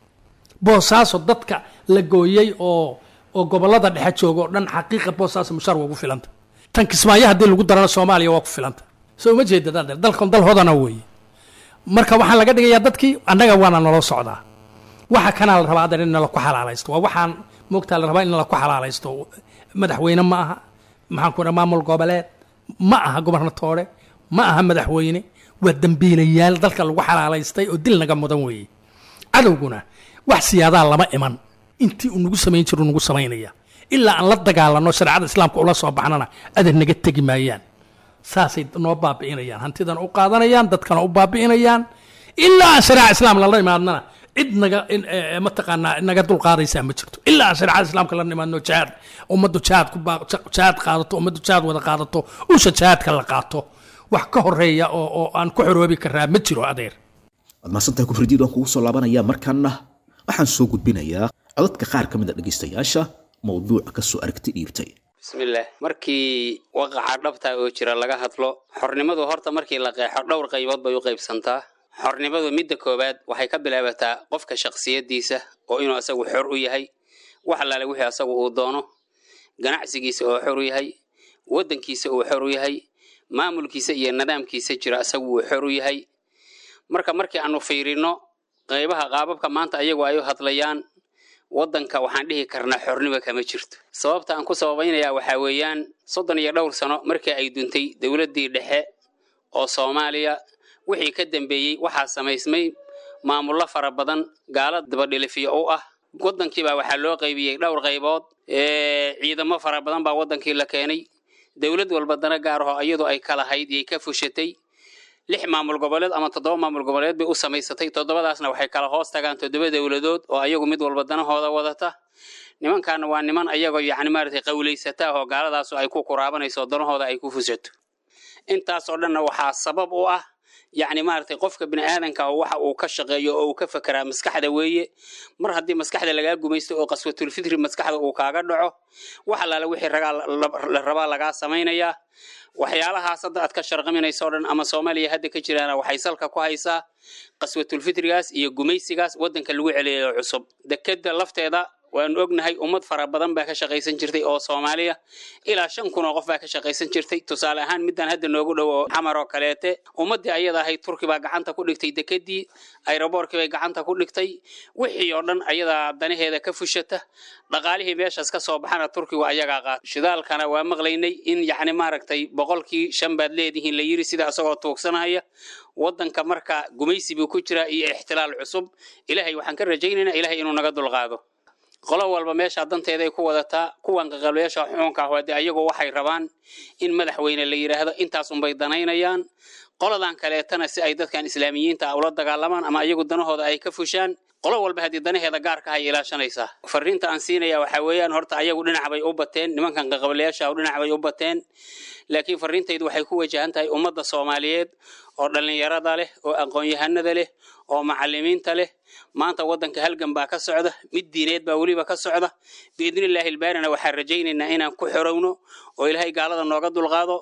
boosaaso dadka la gooyey oo oo gobolada dhexe jooga oo dhan xaqiiqa boosaaso mushaar waa ugu filanta tan kismaayo haddii lagu darana soomaaliya waa ku filanta soo uma jeeda dadeer dalkan dal hodana weeye marka waxaa laga dhigayaa dadkii annaga waana naloo socdaa waxa kanaa la rabaa adeer in nala ku xalaalaysto waa waxaan moogtaa la rabaa in nala ku xalaalaysto madaxweyne ma aha maxaan ku maamul goboleed ma aha gobernatoore ma aha madaxweyne waa dembiilayaal dalka lagu xalaalaystay oo dil naga mudan weeye cadowguna wax siyaadaa lama iman intii uu nagu samayn jiru nagu samaynaya ilaa aan la dagaalano shareecada islaamka ula soo baxnana adeer naga tegi maayaan saasay noo baabi'inayaan hantidan u qaadanayaan dadkana u baabi'inayaan ilaa aan shareeca islaam lala imaadnana cid naga mataqaanaa naga dulqaadaysaa ma jirto ilaa aan shareecada islaamka la imaadno jihaad ummaddu jihaad ku jihaad qaadato ummaddu jihaad wada qaadato usha jihaadka la qaato wax ka horeeya oo oo aan ku xoroobi karaa ma jiro adeer waad mahadsantahay kufridiid waan kugu soo laabanayaa markaana waxaan soo gudbinayaa codadka qaar ka mid a dhegaystayaasha mawduuca ka soo aragti dhiibtay bismillaah markii waqaca dhabta oo jira laga hadlo xornimadu horta markii la qeexo dhowr qaybood bay u qaybsantaa xornimadu midda koowaad waxay ka bilaabataa qofka shakhsiyaddiisa oo inuu asagu xor u yahay wax allaale wixii asagu uu doono ganacsigiisa oo xor u yahay waddankiisa uu xor u yahay maamulkiisa iyo nidaamkiisa jira asagu uu xor u yahay marka markii aanu fiirino qaybaha qaababka maanta ayagu ay u hadlayaan waddanka waxaan dhihi karnaa xornimo kama jirto sababta aan ku sababaynayaa waxaa weeyaan soddon iyo dhowr sano markii ay duntay dowladdii dhexe oo soomaaliya wixii ka dambeeyey waxaa samaysmay maamullo fara badan gaala dabadhilifiyo u ah waddankiibaa waxaa loo qaybiyey dhowr qaybood ciidamo fara badan baa waddankii la keenay dowlad walba dana gaar aho iyadu ay kalahayd yay ka fushatay lix maamul goboleed ama toddoba maamul goboleed bay u samaysatay toddobadaasna waxay kala hoos tagaan toddoba dowladood oo ayagu mid walba danahooda wadata nimankaana waa niman ayagoo yacni maaragtay qawlaysata oo gaaladaasu ay ku kuraabanayso danahooda ay ku fushato intaasoo dhanna waxaa sabab u ah yacni maaragtay qofka bini aadanka ah waxa uu ka shaqeeyo oo uu ka fekeraa maskaxda weeye mar haddii maskaxda lagaa gumaysto oo qaswatulfitri maskaxda uu kaaga dhaco wax allaale wixii ragaa la rabaa lagaa samaynayaa waxyaalahaas hadda aad ka sharqaminayso o dhan ama soomaaliya hadda ka jiraana waxay salka ku haysaa qaswatulfitrigaas iyo gumaysigaas waddanka lagu celiyayo cusub dekeda lafteeda waanu ognahay ummad fara badan baa ka shaqaysan jirtay oo soomaaliya ilaa shan kun oo qof baa ka shaqaysan jirtay tusaale ahaan midaan hadda noogu dhow oo xamar oo kaleete ummaddii ayada ahayd turki baa gacanta ku dhigtay dekedii ayroboorkii bay gacanta ku dhigtay wixii oo dhan ayadaa danaheeda ka fushata dhaqaalihii meeshaas ka soo baxana turkigu ayagaa qaat shidaalkana waa maqlaynay in yacni maaragtay boqolkii shan baad leedihiin la yiri sida isagoo tuugsanaya waddanka marka gumaysi buu ku jiraa iyo ixtilaal cusub ilaahay waxaan ka rajaynaynaa ilaahay inuu naga dulqaado qolo walba meesha danteeday ku wadataa kuwan qaqabliyaasha xukunka ah de ayagu waxay rabaan in madaxweyne la yidhaahdo intaas unbay danaynayaan qoladan kaleetana si ay dadkan islaamiyiinta ah ula dagaalamaan ama ayagu danahooda ay ka fushaan qolo walba haddii danaheeda gaarka hay ilaashanaysaa fariinta aan siinaya waxaa weeyaan horta ayagu dhinac bay u bateen nimankan qaqabliyaasha dhinac bay u bateen laakiin fariintaydu waxay ku wajahan tahay ummadda soomaaliyeed oo dhallinyarada leh oo aqoon-yahanada leh oo macalimiinta leh maanta waddanka halgan baa ka socda mid diineed baa weliba ka socda biidnillaahi ilbaarina waxaan rajaynaynaa inaan ku xorowno oo ilaahay gaalada nooga dulqaado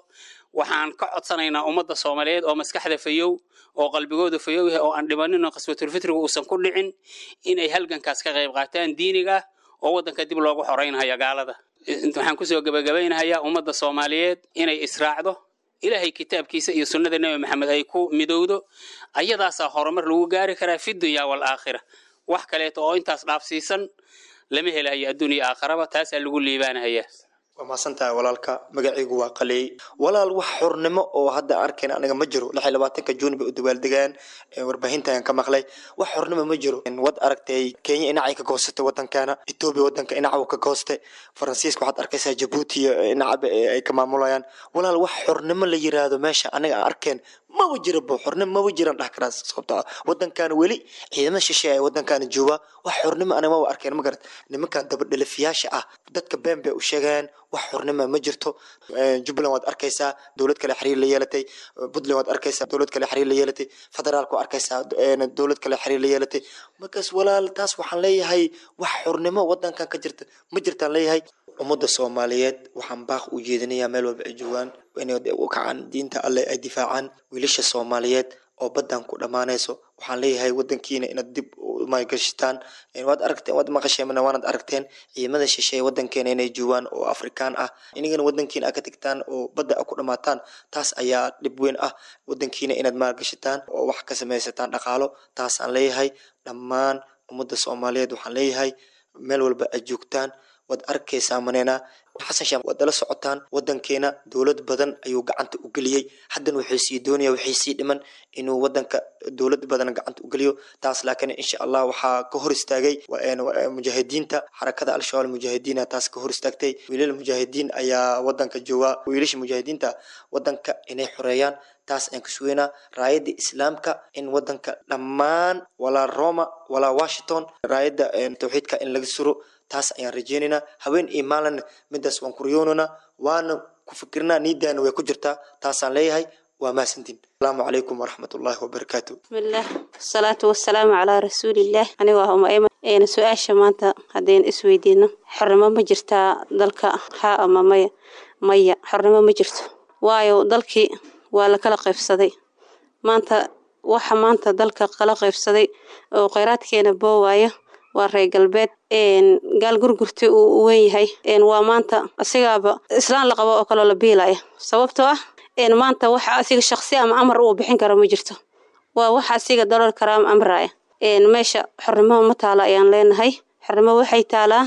waxaan ka codsanaynaa ummadda soomaaliyeed oo maskaxda fayow oo qalbigooda fayow yahay oo aan dhibanin oo qaswatulfitriga uusan ku dhicin inay halgankaas ka qayb qaataan diiniga oo waddanka dib loogu xoreynhaya gaalada waxaan kusoo gebagabaynahayaa ummadda soomaaliyeed inay israacdo ilaahay kitaabkiisa iyo sunnada nebi maxamed ay ku midowdo ayadaasaa horumar lagu gaari karaa fi dunya waalaakhira wax kaleeto oo intaas dhaafsiisan lama helahayo adduuniya aakharaba taasaa lagu liibaanahayaa waa mahadsantahay walaalka magacaygu waa qaleey walaal wax xornimo oo hadda arkayna aniga ma jiro lix iyo labaatanka juun bay u dabaaldegaan warbaahintan ka maqlay wax xornimo ma jiro wad aragtay kenya inacay ka goostay wadankana etoobiya wadanka inaca ka goostay faransiiska waxaad arkaysaa jabuuti inacaba ay ka maamulayaan walaal wax xornimo la yiraahdo meesha aniga aan arkeen maba jira bo xornimo maba jiran dhah karaa sababto ah wadankan weli ciidamada shisheeye ee wadankan jooga wax xornimo aniga maba arkeen ma garat nimankan dabadhalifiyaasha ah dadka been bay u sheegeen wax xornimo ma jirto jubbaland waad arkaysaa dowlad kale xiriir la yeelatay puntland waad arkaysaa dowlad kale xiriir la yeelatay federaalka waa arkaysaa dowlad kale xiriir la yeelatay markaas walaal taas waxaan leeyahay wax xornimo wadankan ka jirta ma jirtaan leeyahay ummadda soomaaliyeed waxaan baaq u jeedinayaa meel walba ay joogaan inay u kacaan diinta alle ay difaacaan wiilasha soomaaliyeed oo baddan ku dhammaanayso waxaan leeyahay wadankiina inaad dib maalgashataan waad aragteen waad maqasheen waanad aragteen ciidamada shisheeye wadankeena inay joogaan oo afrikaan ah inagana wadankiina aad ka tagtaan oo badda a ku dhammaataan taas ayaa dhib weyn ah wadankiina inaad maalgashataan oo wax ka samaysataan dhaqaalo taasaan leeyahay dhammaan ummadda soomaaliyeed waxaan leeyahay meel walba aad joogtaan waad arkaysaa maneena xasan sheekh waad dala socotaan wadankeena dowlad badan ayuu gacanta u geliyey haddana wuxuu sii doonaya waxay sii dhiman inuu wadanka dowlad badan gacanta u geliyo taas laakiin insha allah waxaa ka hor istaagay mujaahidiinta xarakada al-shabaab mujaahidiina taas ka hor istaagtay wiilal mujaahidiin ayaa wadanka jooga wiilasha mujaahidiinta wadanka inay xoreeyaan taas ayaan ka sugeynaa raayadda islaamka in wadanka dhammaan walaa roma walaa washington raayadda tawxiidka in laga suro taas ayaan rajeynaynaa haween iyo maalin midaas waan kuryoonana waana ku fikirnaa niidaana way ku jirtaa taasaan leeyahay waa mahadsantiin asalaamu calaykum waraxmat ullaahi wabarakaatu bismillaah wasalaatu wasalaamu calaa rasuulillaah anigu ah umaima eena su-aasha maanta haddaynu isweydiino xornimo ma jirtaa dalka haa ama maya maya xornimo ma jirto waayo dalkii waa la kala qaybsaday maanta waxa maanta dalka kala qaybsaday oo kheyraadkeena boowaayo waa reer galbeed gaal gurgurta uu weyn yahay waa maanta asigaaba islaan la qabo oo kaloo la biilaya sababtoo ah maanta waxa asiga shaqsi ama amar uu bixin karo ma jirto waa waxa asiga dalool karaa ama amraya meesha xornimo ma taalo ayaan leenahay xornimo waxay taalaa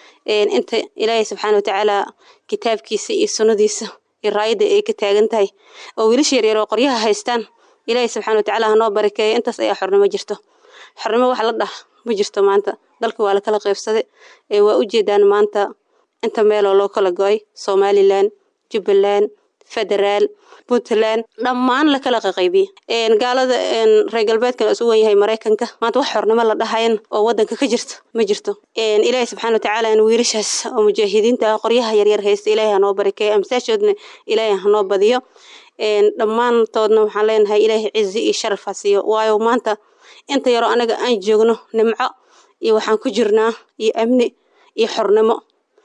inta ilaahay subxaana watacaala kitaabkiisa iyo sunnadiisa iyo raayadda ay ka taagan tahay oo wiilasha yaryar oo qoryaha haystaan ilaahay subxaana watacaala hanoo barakeeyo intaas ayaa xornimo jirto xornimo wax la dhah ma jirto maanta dalka waa la kala qaybsaday ee waa u jeedaan maanta inta meeloo loo kala go-ay somalilan jubbaland federaal puntland dhammaan la kala qaqaybiyey gaalada reer galbeedkan isu wen yahay maraykanka maanta wax xornimo la dhahayan oo wadanka ka jirto ma jirto ilaahay subxana watacaala wiilashaas oo mujaahidiinta ah qoryaha yaryar haysta ilaahay hanoo barakeeyo amsaashoodna ilaahay hanoo badiyo dhammaantoodna waxaan leenahay ilaahay cizi iyo sharaf ha siiyo waayo maanta inta yaroo anaga aan joogno nimco iyo waxaan ku jirnaa iyo amni iyo xornimo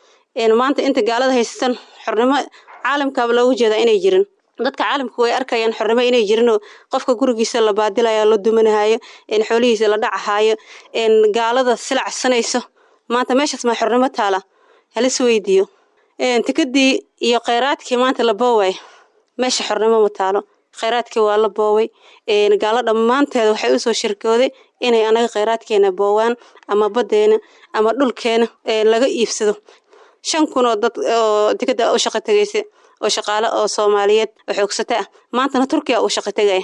maanta inta gaalada haysatan xornimo caalamkaaba loogu jeedaa inay jirin dadka caalamka way arkayaan xornimo inay jirinoo qofka gurigiisa la baadilayo la dumanahaayo xoolihiisa la dhacahaayo gaalada silacsanayso maanta meeshaas maa xornimo taala halis weydiiyo tikadii iyo kheyraadkii maanta la booway meesha xornimo ma taalo kheyraadkii waa la booway gaalo dhammaanteeda waxay usoo shirkooday inay anaga kheyraadkeena boowaan ama baddeena ama dhulkeena laga iibsado shan kun oo dad oo tikada u shaqo tegaysa oo shaqaale oo soomaaliyeed oo xoogsata ah maantana turkiya uu shaqo tegaya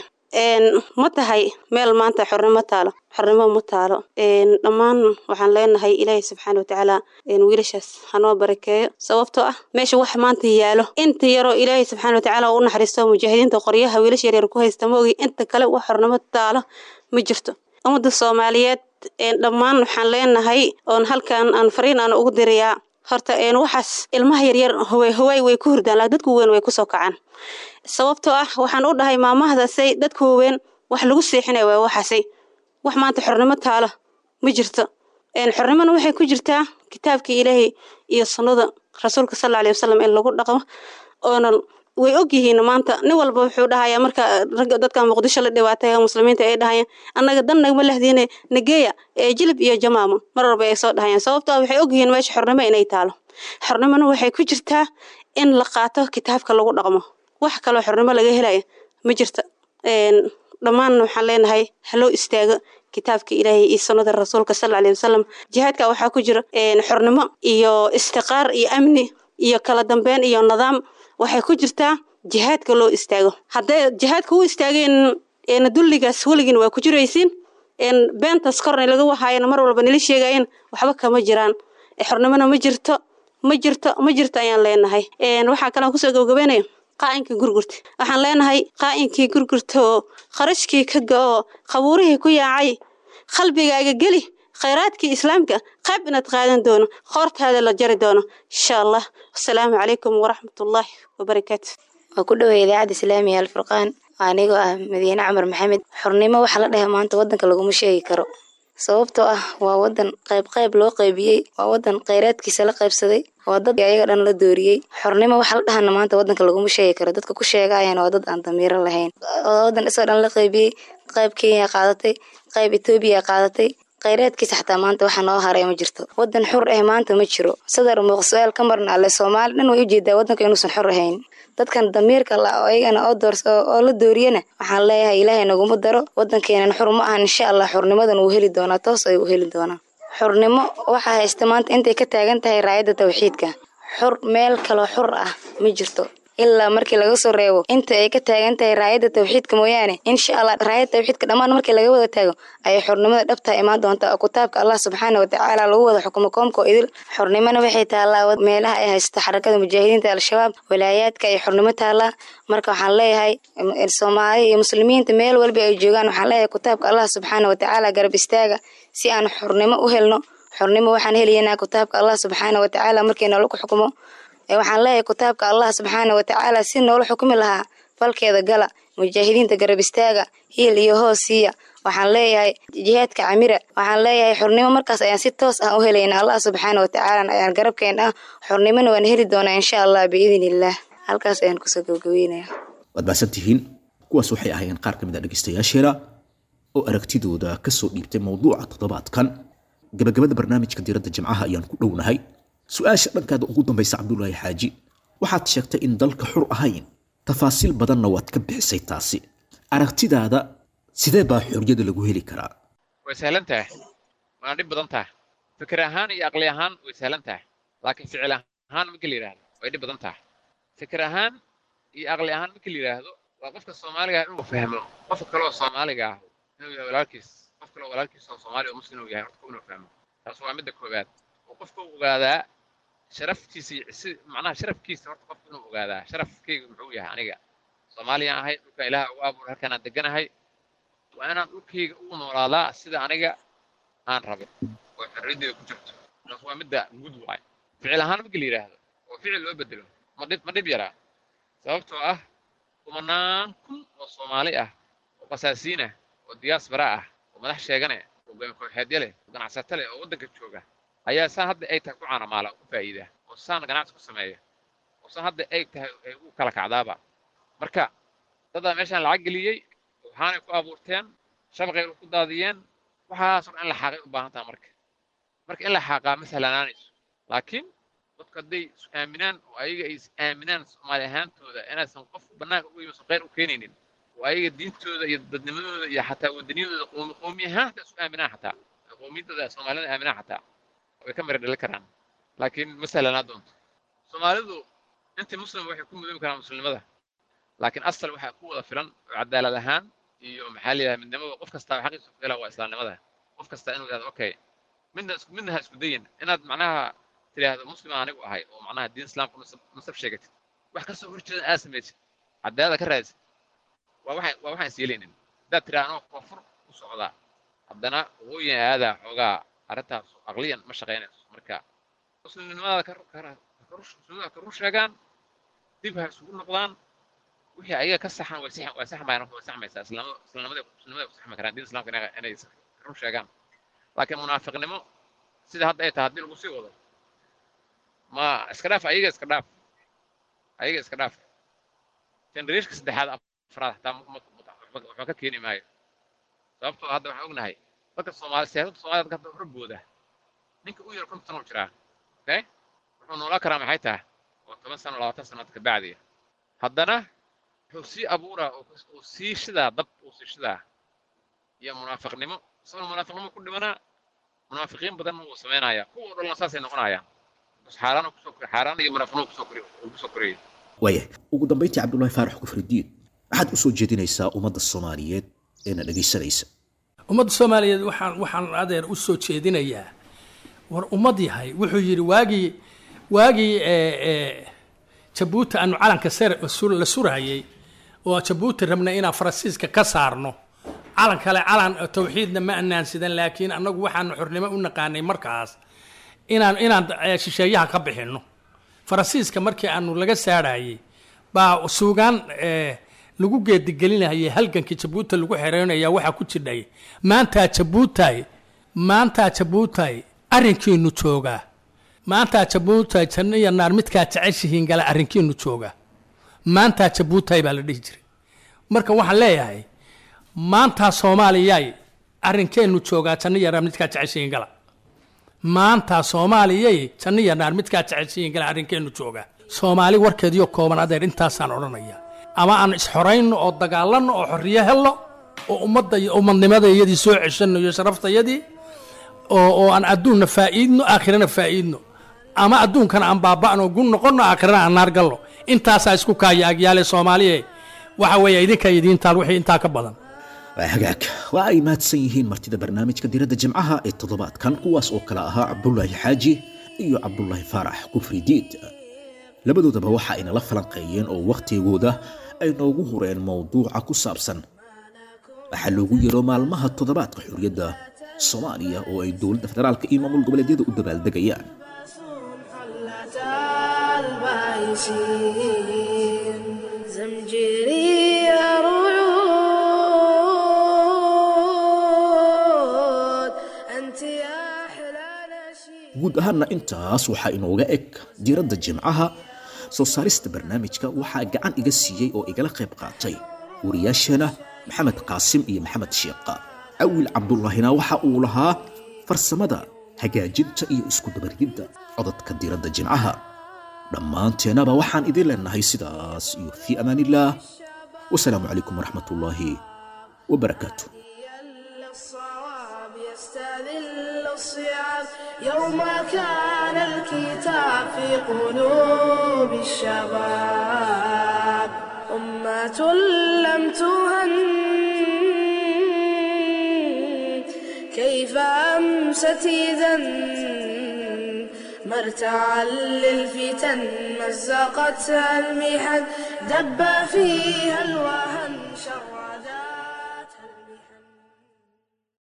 ma tahay meel maanta xornimo taalo xornimo ma taalo dhammaan waxaan leenahay ilaahay subxaana watacaala wiilashaas hanoo barakeeyo sababtoo ah meesha wax maanta yaalo inta yaroo ilaahay subxaana watacaala u naxariisto mujaahidiinta qoryaha wiilasha yaryar ku haysta ma ogi inta kale wax xornimo taalo ma jirto ummadda soomaaliyeed dhammaan waxaan leenahay oon halkan aan fariin aan ugu dirayaa horta waxaas ilmaha yaryar hawaay way ku hurdaan laa dadku weyn way kusoo kacaan sababtoo ah waxaan u dhahay maamahdaasay dadka waaweyn wax lagu seexinaya waa waxaasay wax maanta xornimo taalo ma jirto xornimona waxay ku jirtaa kitaabka ilaahay iyo sunnada rasuulka sal aley wasalam in lagu dhaqmo oona way ogyihiin maanta nin walba wuxuu dhahayaa marka ragga dadka muqdisho la dhibaatay muslimiinta ay dhahayaan annaga dan nagama lehdiine nageeya ee jilib iyo jamaamo mar walba ay soo dhahayaan sababto ah waxay ogyihiin meesha xornimo inay taalo xornimona waxay ku jirtaa in la qaato kitaabka lagu dhaqmo wax kaloo xornimo laga helaya ma jirta dhammaan waxaan leenahay haloo istaago kitaabka ilaahay iyo sunnada rasuulka sala aleyhi wasalam jihaadka waxaa ku jira xornimo iyo istiqaar iyo amni iyo kala dambeyn iyo nidaam waxay ku jirtaa jihaadka loo istaago hadday jihaadka u istaageen dulligaas weligiin waa ku jiraysiin beentas korna laga wahaayana mar walba nila sheegayen waxba kama jiraan xornimona ma jirto ma jirto ma jirto ayaan leenahay waxaa kalean kusoo gabagabeynaya qaa'inkii gurgurta waxaan leenahay qaa'inkii gurgurta oo kharashkii ka ga-oo qabuurihii ku yaacay qalbigaaga geli khayraadkii islaamka qayb inaad qaadan doono qoortaada la jari doono insha allah wasalaamu calaykum waraxmatullaahi wabarakaatu waa ku dhoway idaacadda islaamiga alfurqaan anigoo ah madiine camar maxamed xornimo waxaa la dhahay maanta waddanka laguma sheegi karo sababtoo ah waa wadan qayb qayb loo qaybiyey waa wadan khayraadkiisa la qaybsaday waa dad ayaga dhan la dooriyey xornimo waxaa la dhahana maanta wadanka laguma sheegi karo dadka ku sheegayana waa dad aan damiiro lahayn wadan isoo dhan la qaybiyey qayb kenya qaadatay qayb etoobiya qaadatay khayraadkiisa xataa maanta waxa noo haray ma jirto wadan xur ah maanta ma jiro sadar muuqsuaal ka marna alle soomaali dhan way ujeedaa wadanka inuusan xor ahayn dadkan damiirka la oo iyagana oo doorso oo la dooriyana waxaan leeyahay ilaahay naguma daro wadankeenan xur ma ahan insha allah xurnimadan wuu heli doonaa toos ay u heli doonaa xurnimo waxaa haysta maanta intay ka taagan tahay raayadda tawxiidka xur meel kaloo xur ah ma jirto ilaa markii laga soo reebo inta ay ka taagan tahay raayadda tawxiidka mooyaane insha allah raayadda tawxiidka dhammaan markii laga wada taago ayay xornimada dhabtaa imaan doontaa oo kitaabka allah subxaana watacaala lagu wada xukumo koomka oo idil xornimona waxay taallaa meelaha ay haysto xarakada mujaahidiinta al-shabaab walaayaadka ay xornimo taallaa marka waxaan leeyahay soomaali iyo muslimiinta meel walba ay joogaan waxaan leeyahay kitaabka allah subxaana watacaala garab istaaga si aan xornimo u helno xornimo waxaan helaynaa kitaabka allah subxaana watacaala markii noola ku xukumo waxaan leeyahay kitaabka allah subxaana watacaala si noola xukumi lahaa falkeeda gala mujaahidiinta garab istaaga hiil iyo hoos siiya waxaan leeyahay jihaadka camira waxaan leeyahay xornimo markaas ayaan si toos ah u helayna allah subxaana watacaala ayaan garabkeen ah xornimona waan heli doonaa insha allah biidn illaah halkaas ayaan kusoo gabagabeynaya waad mahadsantihiin kuwaas waxay ahaayeen qaar ka mid a dhegaystayaasheena oo aragtidooda ka soo dhiibtay mowduuca toddobaadkan gabagabada barnaamijka diiradda jimcaha ayaan ku dhownahay su-aasha dhankaada ugu dambaysa cabdulaahi xaaji waxaad sheegtay in dalka xur ahayn tafaasiil badanna waad ka bixisay taasi aragtidaada sidee baa xorriyada lagu heli karaa way sahlan tahay waana dhib badan tahay fikir ahaan iyo aqli ahaan way sahlan tahay laakiin ficil ahaan markii la yidhaahdo way dhib badan tahay fikir ahaan iyo aqli ahaan markii la yidhaahdo waa qofka soomaaliga inuu fahmo qofka kale oo soomaaliga ah inuu yahay walaalkiis qof kale oo walaalkiis oo soomaali oo muslim uu yahay horta inuu fahmo taas waa midda koowaad oo qofka uu ogaadaa sharaftiisa iyo si macnaha sharafkiisa horta qofka inuu ogaadaa sharafkayga muxuu yahay aniga soomaaliyaan ahay dhulka ilaaha ugu abuuray halkaan aan deganahay waa inaan dhulkayga ugu noolaadaa sida aniga aan rabo oo xorriyaddeeda ku jirto taas waa midda guud waay ficil ahaan markii la yidhaahdo oo ficil loo bedelo ma dhib ma dhib yaraa sababtoo ah kumanaan kun oo soomaali ah oo qasaasiin ah oo diyaasbara ah oo madax sheegane oo kooxeedya leh oo ganacsato leh oo waddanka jooga ayaa saan hadda ay tahay ku caanamaala ku faa'iida oo saan ganacsi ku sameeya oo saan hadda ay tahay ay u kala kacdaaba marka dadaa meeshaan lacag geliyey waxaanay ku abuurteen shabaqay ku daadiyeen waxaasoo dhan in la xaaqay u baahan taha marka marka in la xaaqaa ma sahlanaanayso laakiin dadku hadday is aaminaan oo ayaga ay is aaminaan soomaali ahaantooda inaysan qof bannaanka uga yimid khayr u keenaynin oo ayaga diintooda iyo dadnimadooda iyo xataa wadaniyadooda qoomi qoomi ahaan xataa isu aaminaan xataa qowmiyadooda soomaalida aaminaan xataa way ka mira dhali karaan laakiin ma sahlanaa doonto soomaalidu intii muslim waxay ku mudoobi karaan muslimnimada laakiin asal waxaa ku wada filan oo cadaalad ahaan iyo maxaa la yidhaha midnimada qof kastaa xaqiisa ku helaa waa islaamnimada qof kastaa inuu yidhahdo okay midna isku midna ha isku dayin inaad macnaha tidhaahdo muslim aan anigu ahay oo macnaha diin islaamka nasab sheegatid wax kasoo horjeeda aad samaysid cadaalada ka raadsid waa waxaan waa waxaan is yeelaynin haddaad tidhaha anoo koonfur u socdaa haddana waqooyin aadaa xoogaa arrintaas aqliyan ma shaqaynayso marka muslimnimada ka muslimnimada ka rur sheegaan dib ha isugu noqdaan wixii ayaga ka saxan way saxan way saxmayaan way saxmaysaa islaamada islaamada muslimada ku saxmi karaan diin islaamka inay inay rur sheegaan laakiin munaafiqnimo sida hadda ay tahay haddii lagu sii wado ma iska dhaaf ayaga iska dhaaf ayaga iska dhaaf genereeshka saddexaad afraad xataa ma- ma- ma- waxba ka keeni maayo sababtoo hadda waxaan ognahay dadka soomaali siyaasadda soomaalida dadka hadda horabooda ninka u yar konton sano u jiraa okay wuxuu noolaan karaa maxay tahay waa toban sano labaatan sanaad ka bacdiya haddana wuxuu sii abuuraa oo kus- uu sii shidaa dab uu sii shidaa iyo munaafiqnimo isagoo munaafiqnimo ku dhimanaa munaafiqiin badan wuu samaynayaa kuwa oo dhanna saasay noqonayaan bas xaaraan kusoo kori xaaraan iyo munaafiqnimo kusoo kori uu kusoo koriyay waayahay ugu dambayntii cabdullaahi faarax kufridiin maxaad u soo jeedinaysaa ummadda soomaaliyeed eena dhegaysanaysa ummadda soomaaliyeed waxaan waxaan adeer u soo jeedinayaa war ummad yahay wuxuu yidhi waagii waagii ee, ee, jabuuti aanu calanka sar- sur- la surahayay oo jabuuti rabna inaan faransiiska ka saarno calan kale calan tawxiidna ma anaan sidan laakiin annagu waxaanu xornimo u naqaanay markaas inaan inaan eh, shisheeyaha ka bixinno faransiiska markii aanu laga saarayay baa suugaan eh, lagu geedigelinayay halgankii jabuuti lagu xereynaya waxaa ku jidhay maantaa jabuutay maantaa jabuutay arrinkiinu joogaa maantaa jabuutay janno iyo naar midkaa jeceshihiin gala arrinkiinu joogaa maantaa jabuutay baa la dhihi jiray marka waxaan leeyahay maantaa soomaaliyay arrinkeennu joogaa janno iyo naar midkaa jeceshihiin gala maanta soomaaliyay janno iyo naar midkaa jeceshihiin gala arrinkeennu joogaa soomaali warkeediyo kooban adeer intaasaan odhanaya ama aan isxorayno oo dagaalanno oo xorriyo helno oo ummadda iyo ummadnimada iyadii soo ceshanno iyo sharaftayadii oo oo aan adduunna faa'iidno aakhirana faa'iidno ama adduunkana aan baaba'no gun noqonno aakhirana aan naar galno intaasaa isku kaaya agyaale soomaaliye waxa weeye idinka idiin taal wixii intaa ka badan waa hagaag waa ay mahadsan yihiin martida barnaamijka diradda jimcaha ee toddobaadkan kuwaas oo kale ahaa cabdulaahi xaaji iyo cabdulaahi faarax kufri diid labadoodaba waxa ay nala falanqeeyeen oo wakhtigooda ay noogu hureen mowduuca ku saabsan waxaa loogu yeero maalmaha toddobaadka xorriyadda soomaaliya oo ay dowladda federaalka iyo maamul goboleedyada u dabaaldegayaan حلة البايسين زمجري رعود أنت يا أحلى نشيد guud ahaanna intaas waxaa inooga eg diiradda jimcaha soo saarista barnaamijka waxaa gacan iga siiyey oo igala qayb qaatay wariyaasheena maxamed qaasim iyo maxamed sheeqa cawil cabdullaahina waxa uu lahaa farsamada hagaajinta iyo isku dabarididda codadka diiradda jimcaha dhammaanteenaba waxaan idin leenahay sidaas iyo fii amaanillaah wasalaamu calaykum waraxmatullaahi wabarakaatu الصواب يستذل الصعاب يوم كان الكتاب في قلوب الشباب أمة لم تهن كيف أمست إذا مرتعا للفتن مزقتها المحن دب فيها الوهن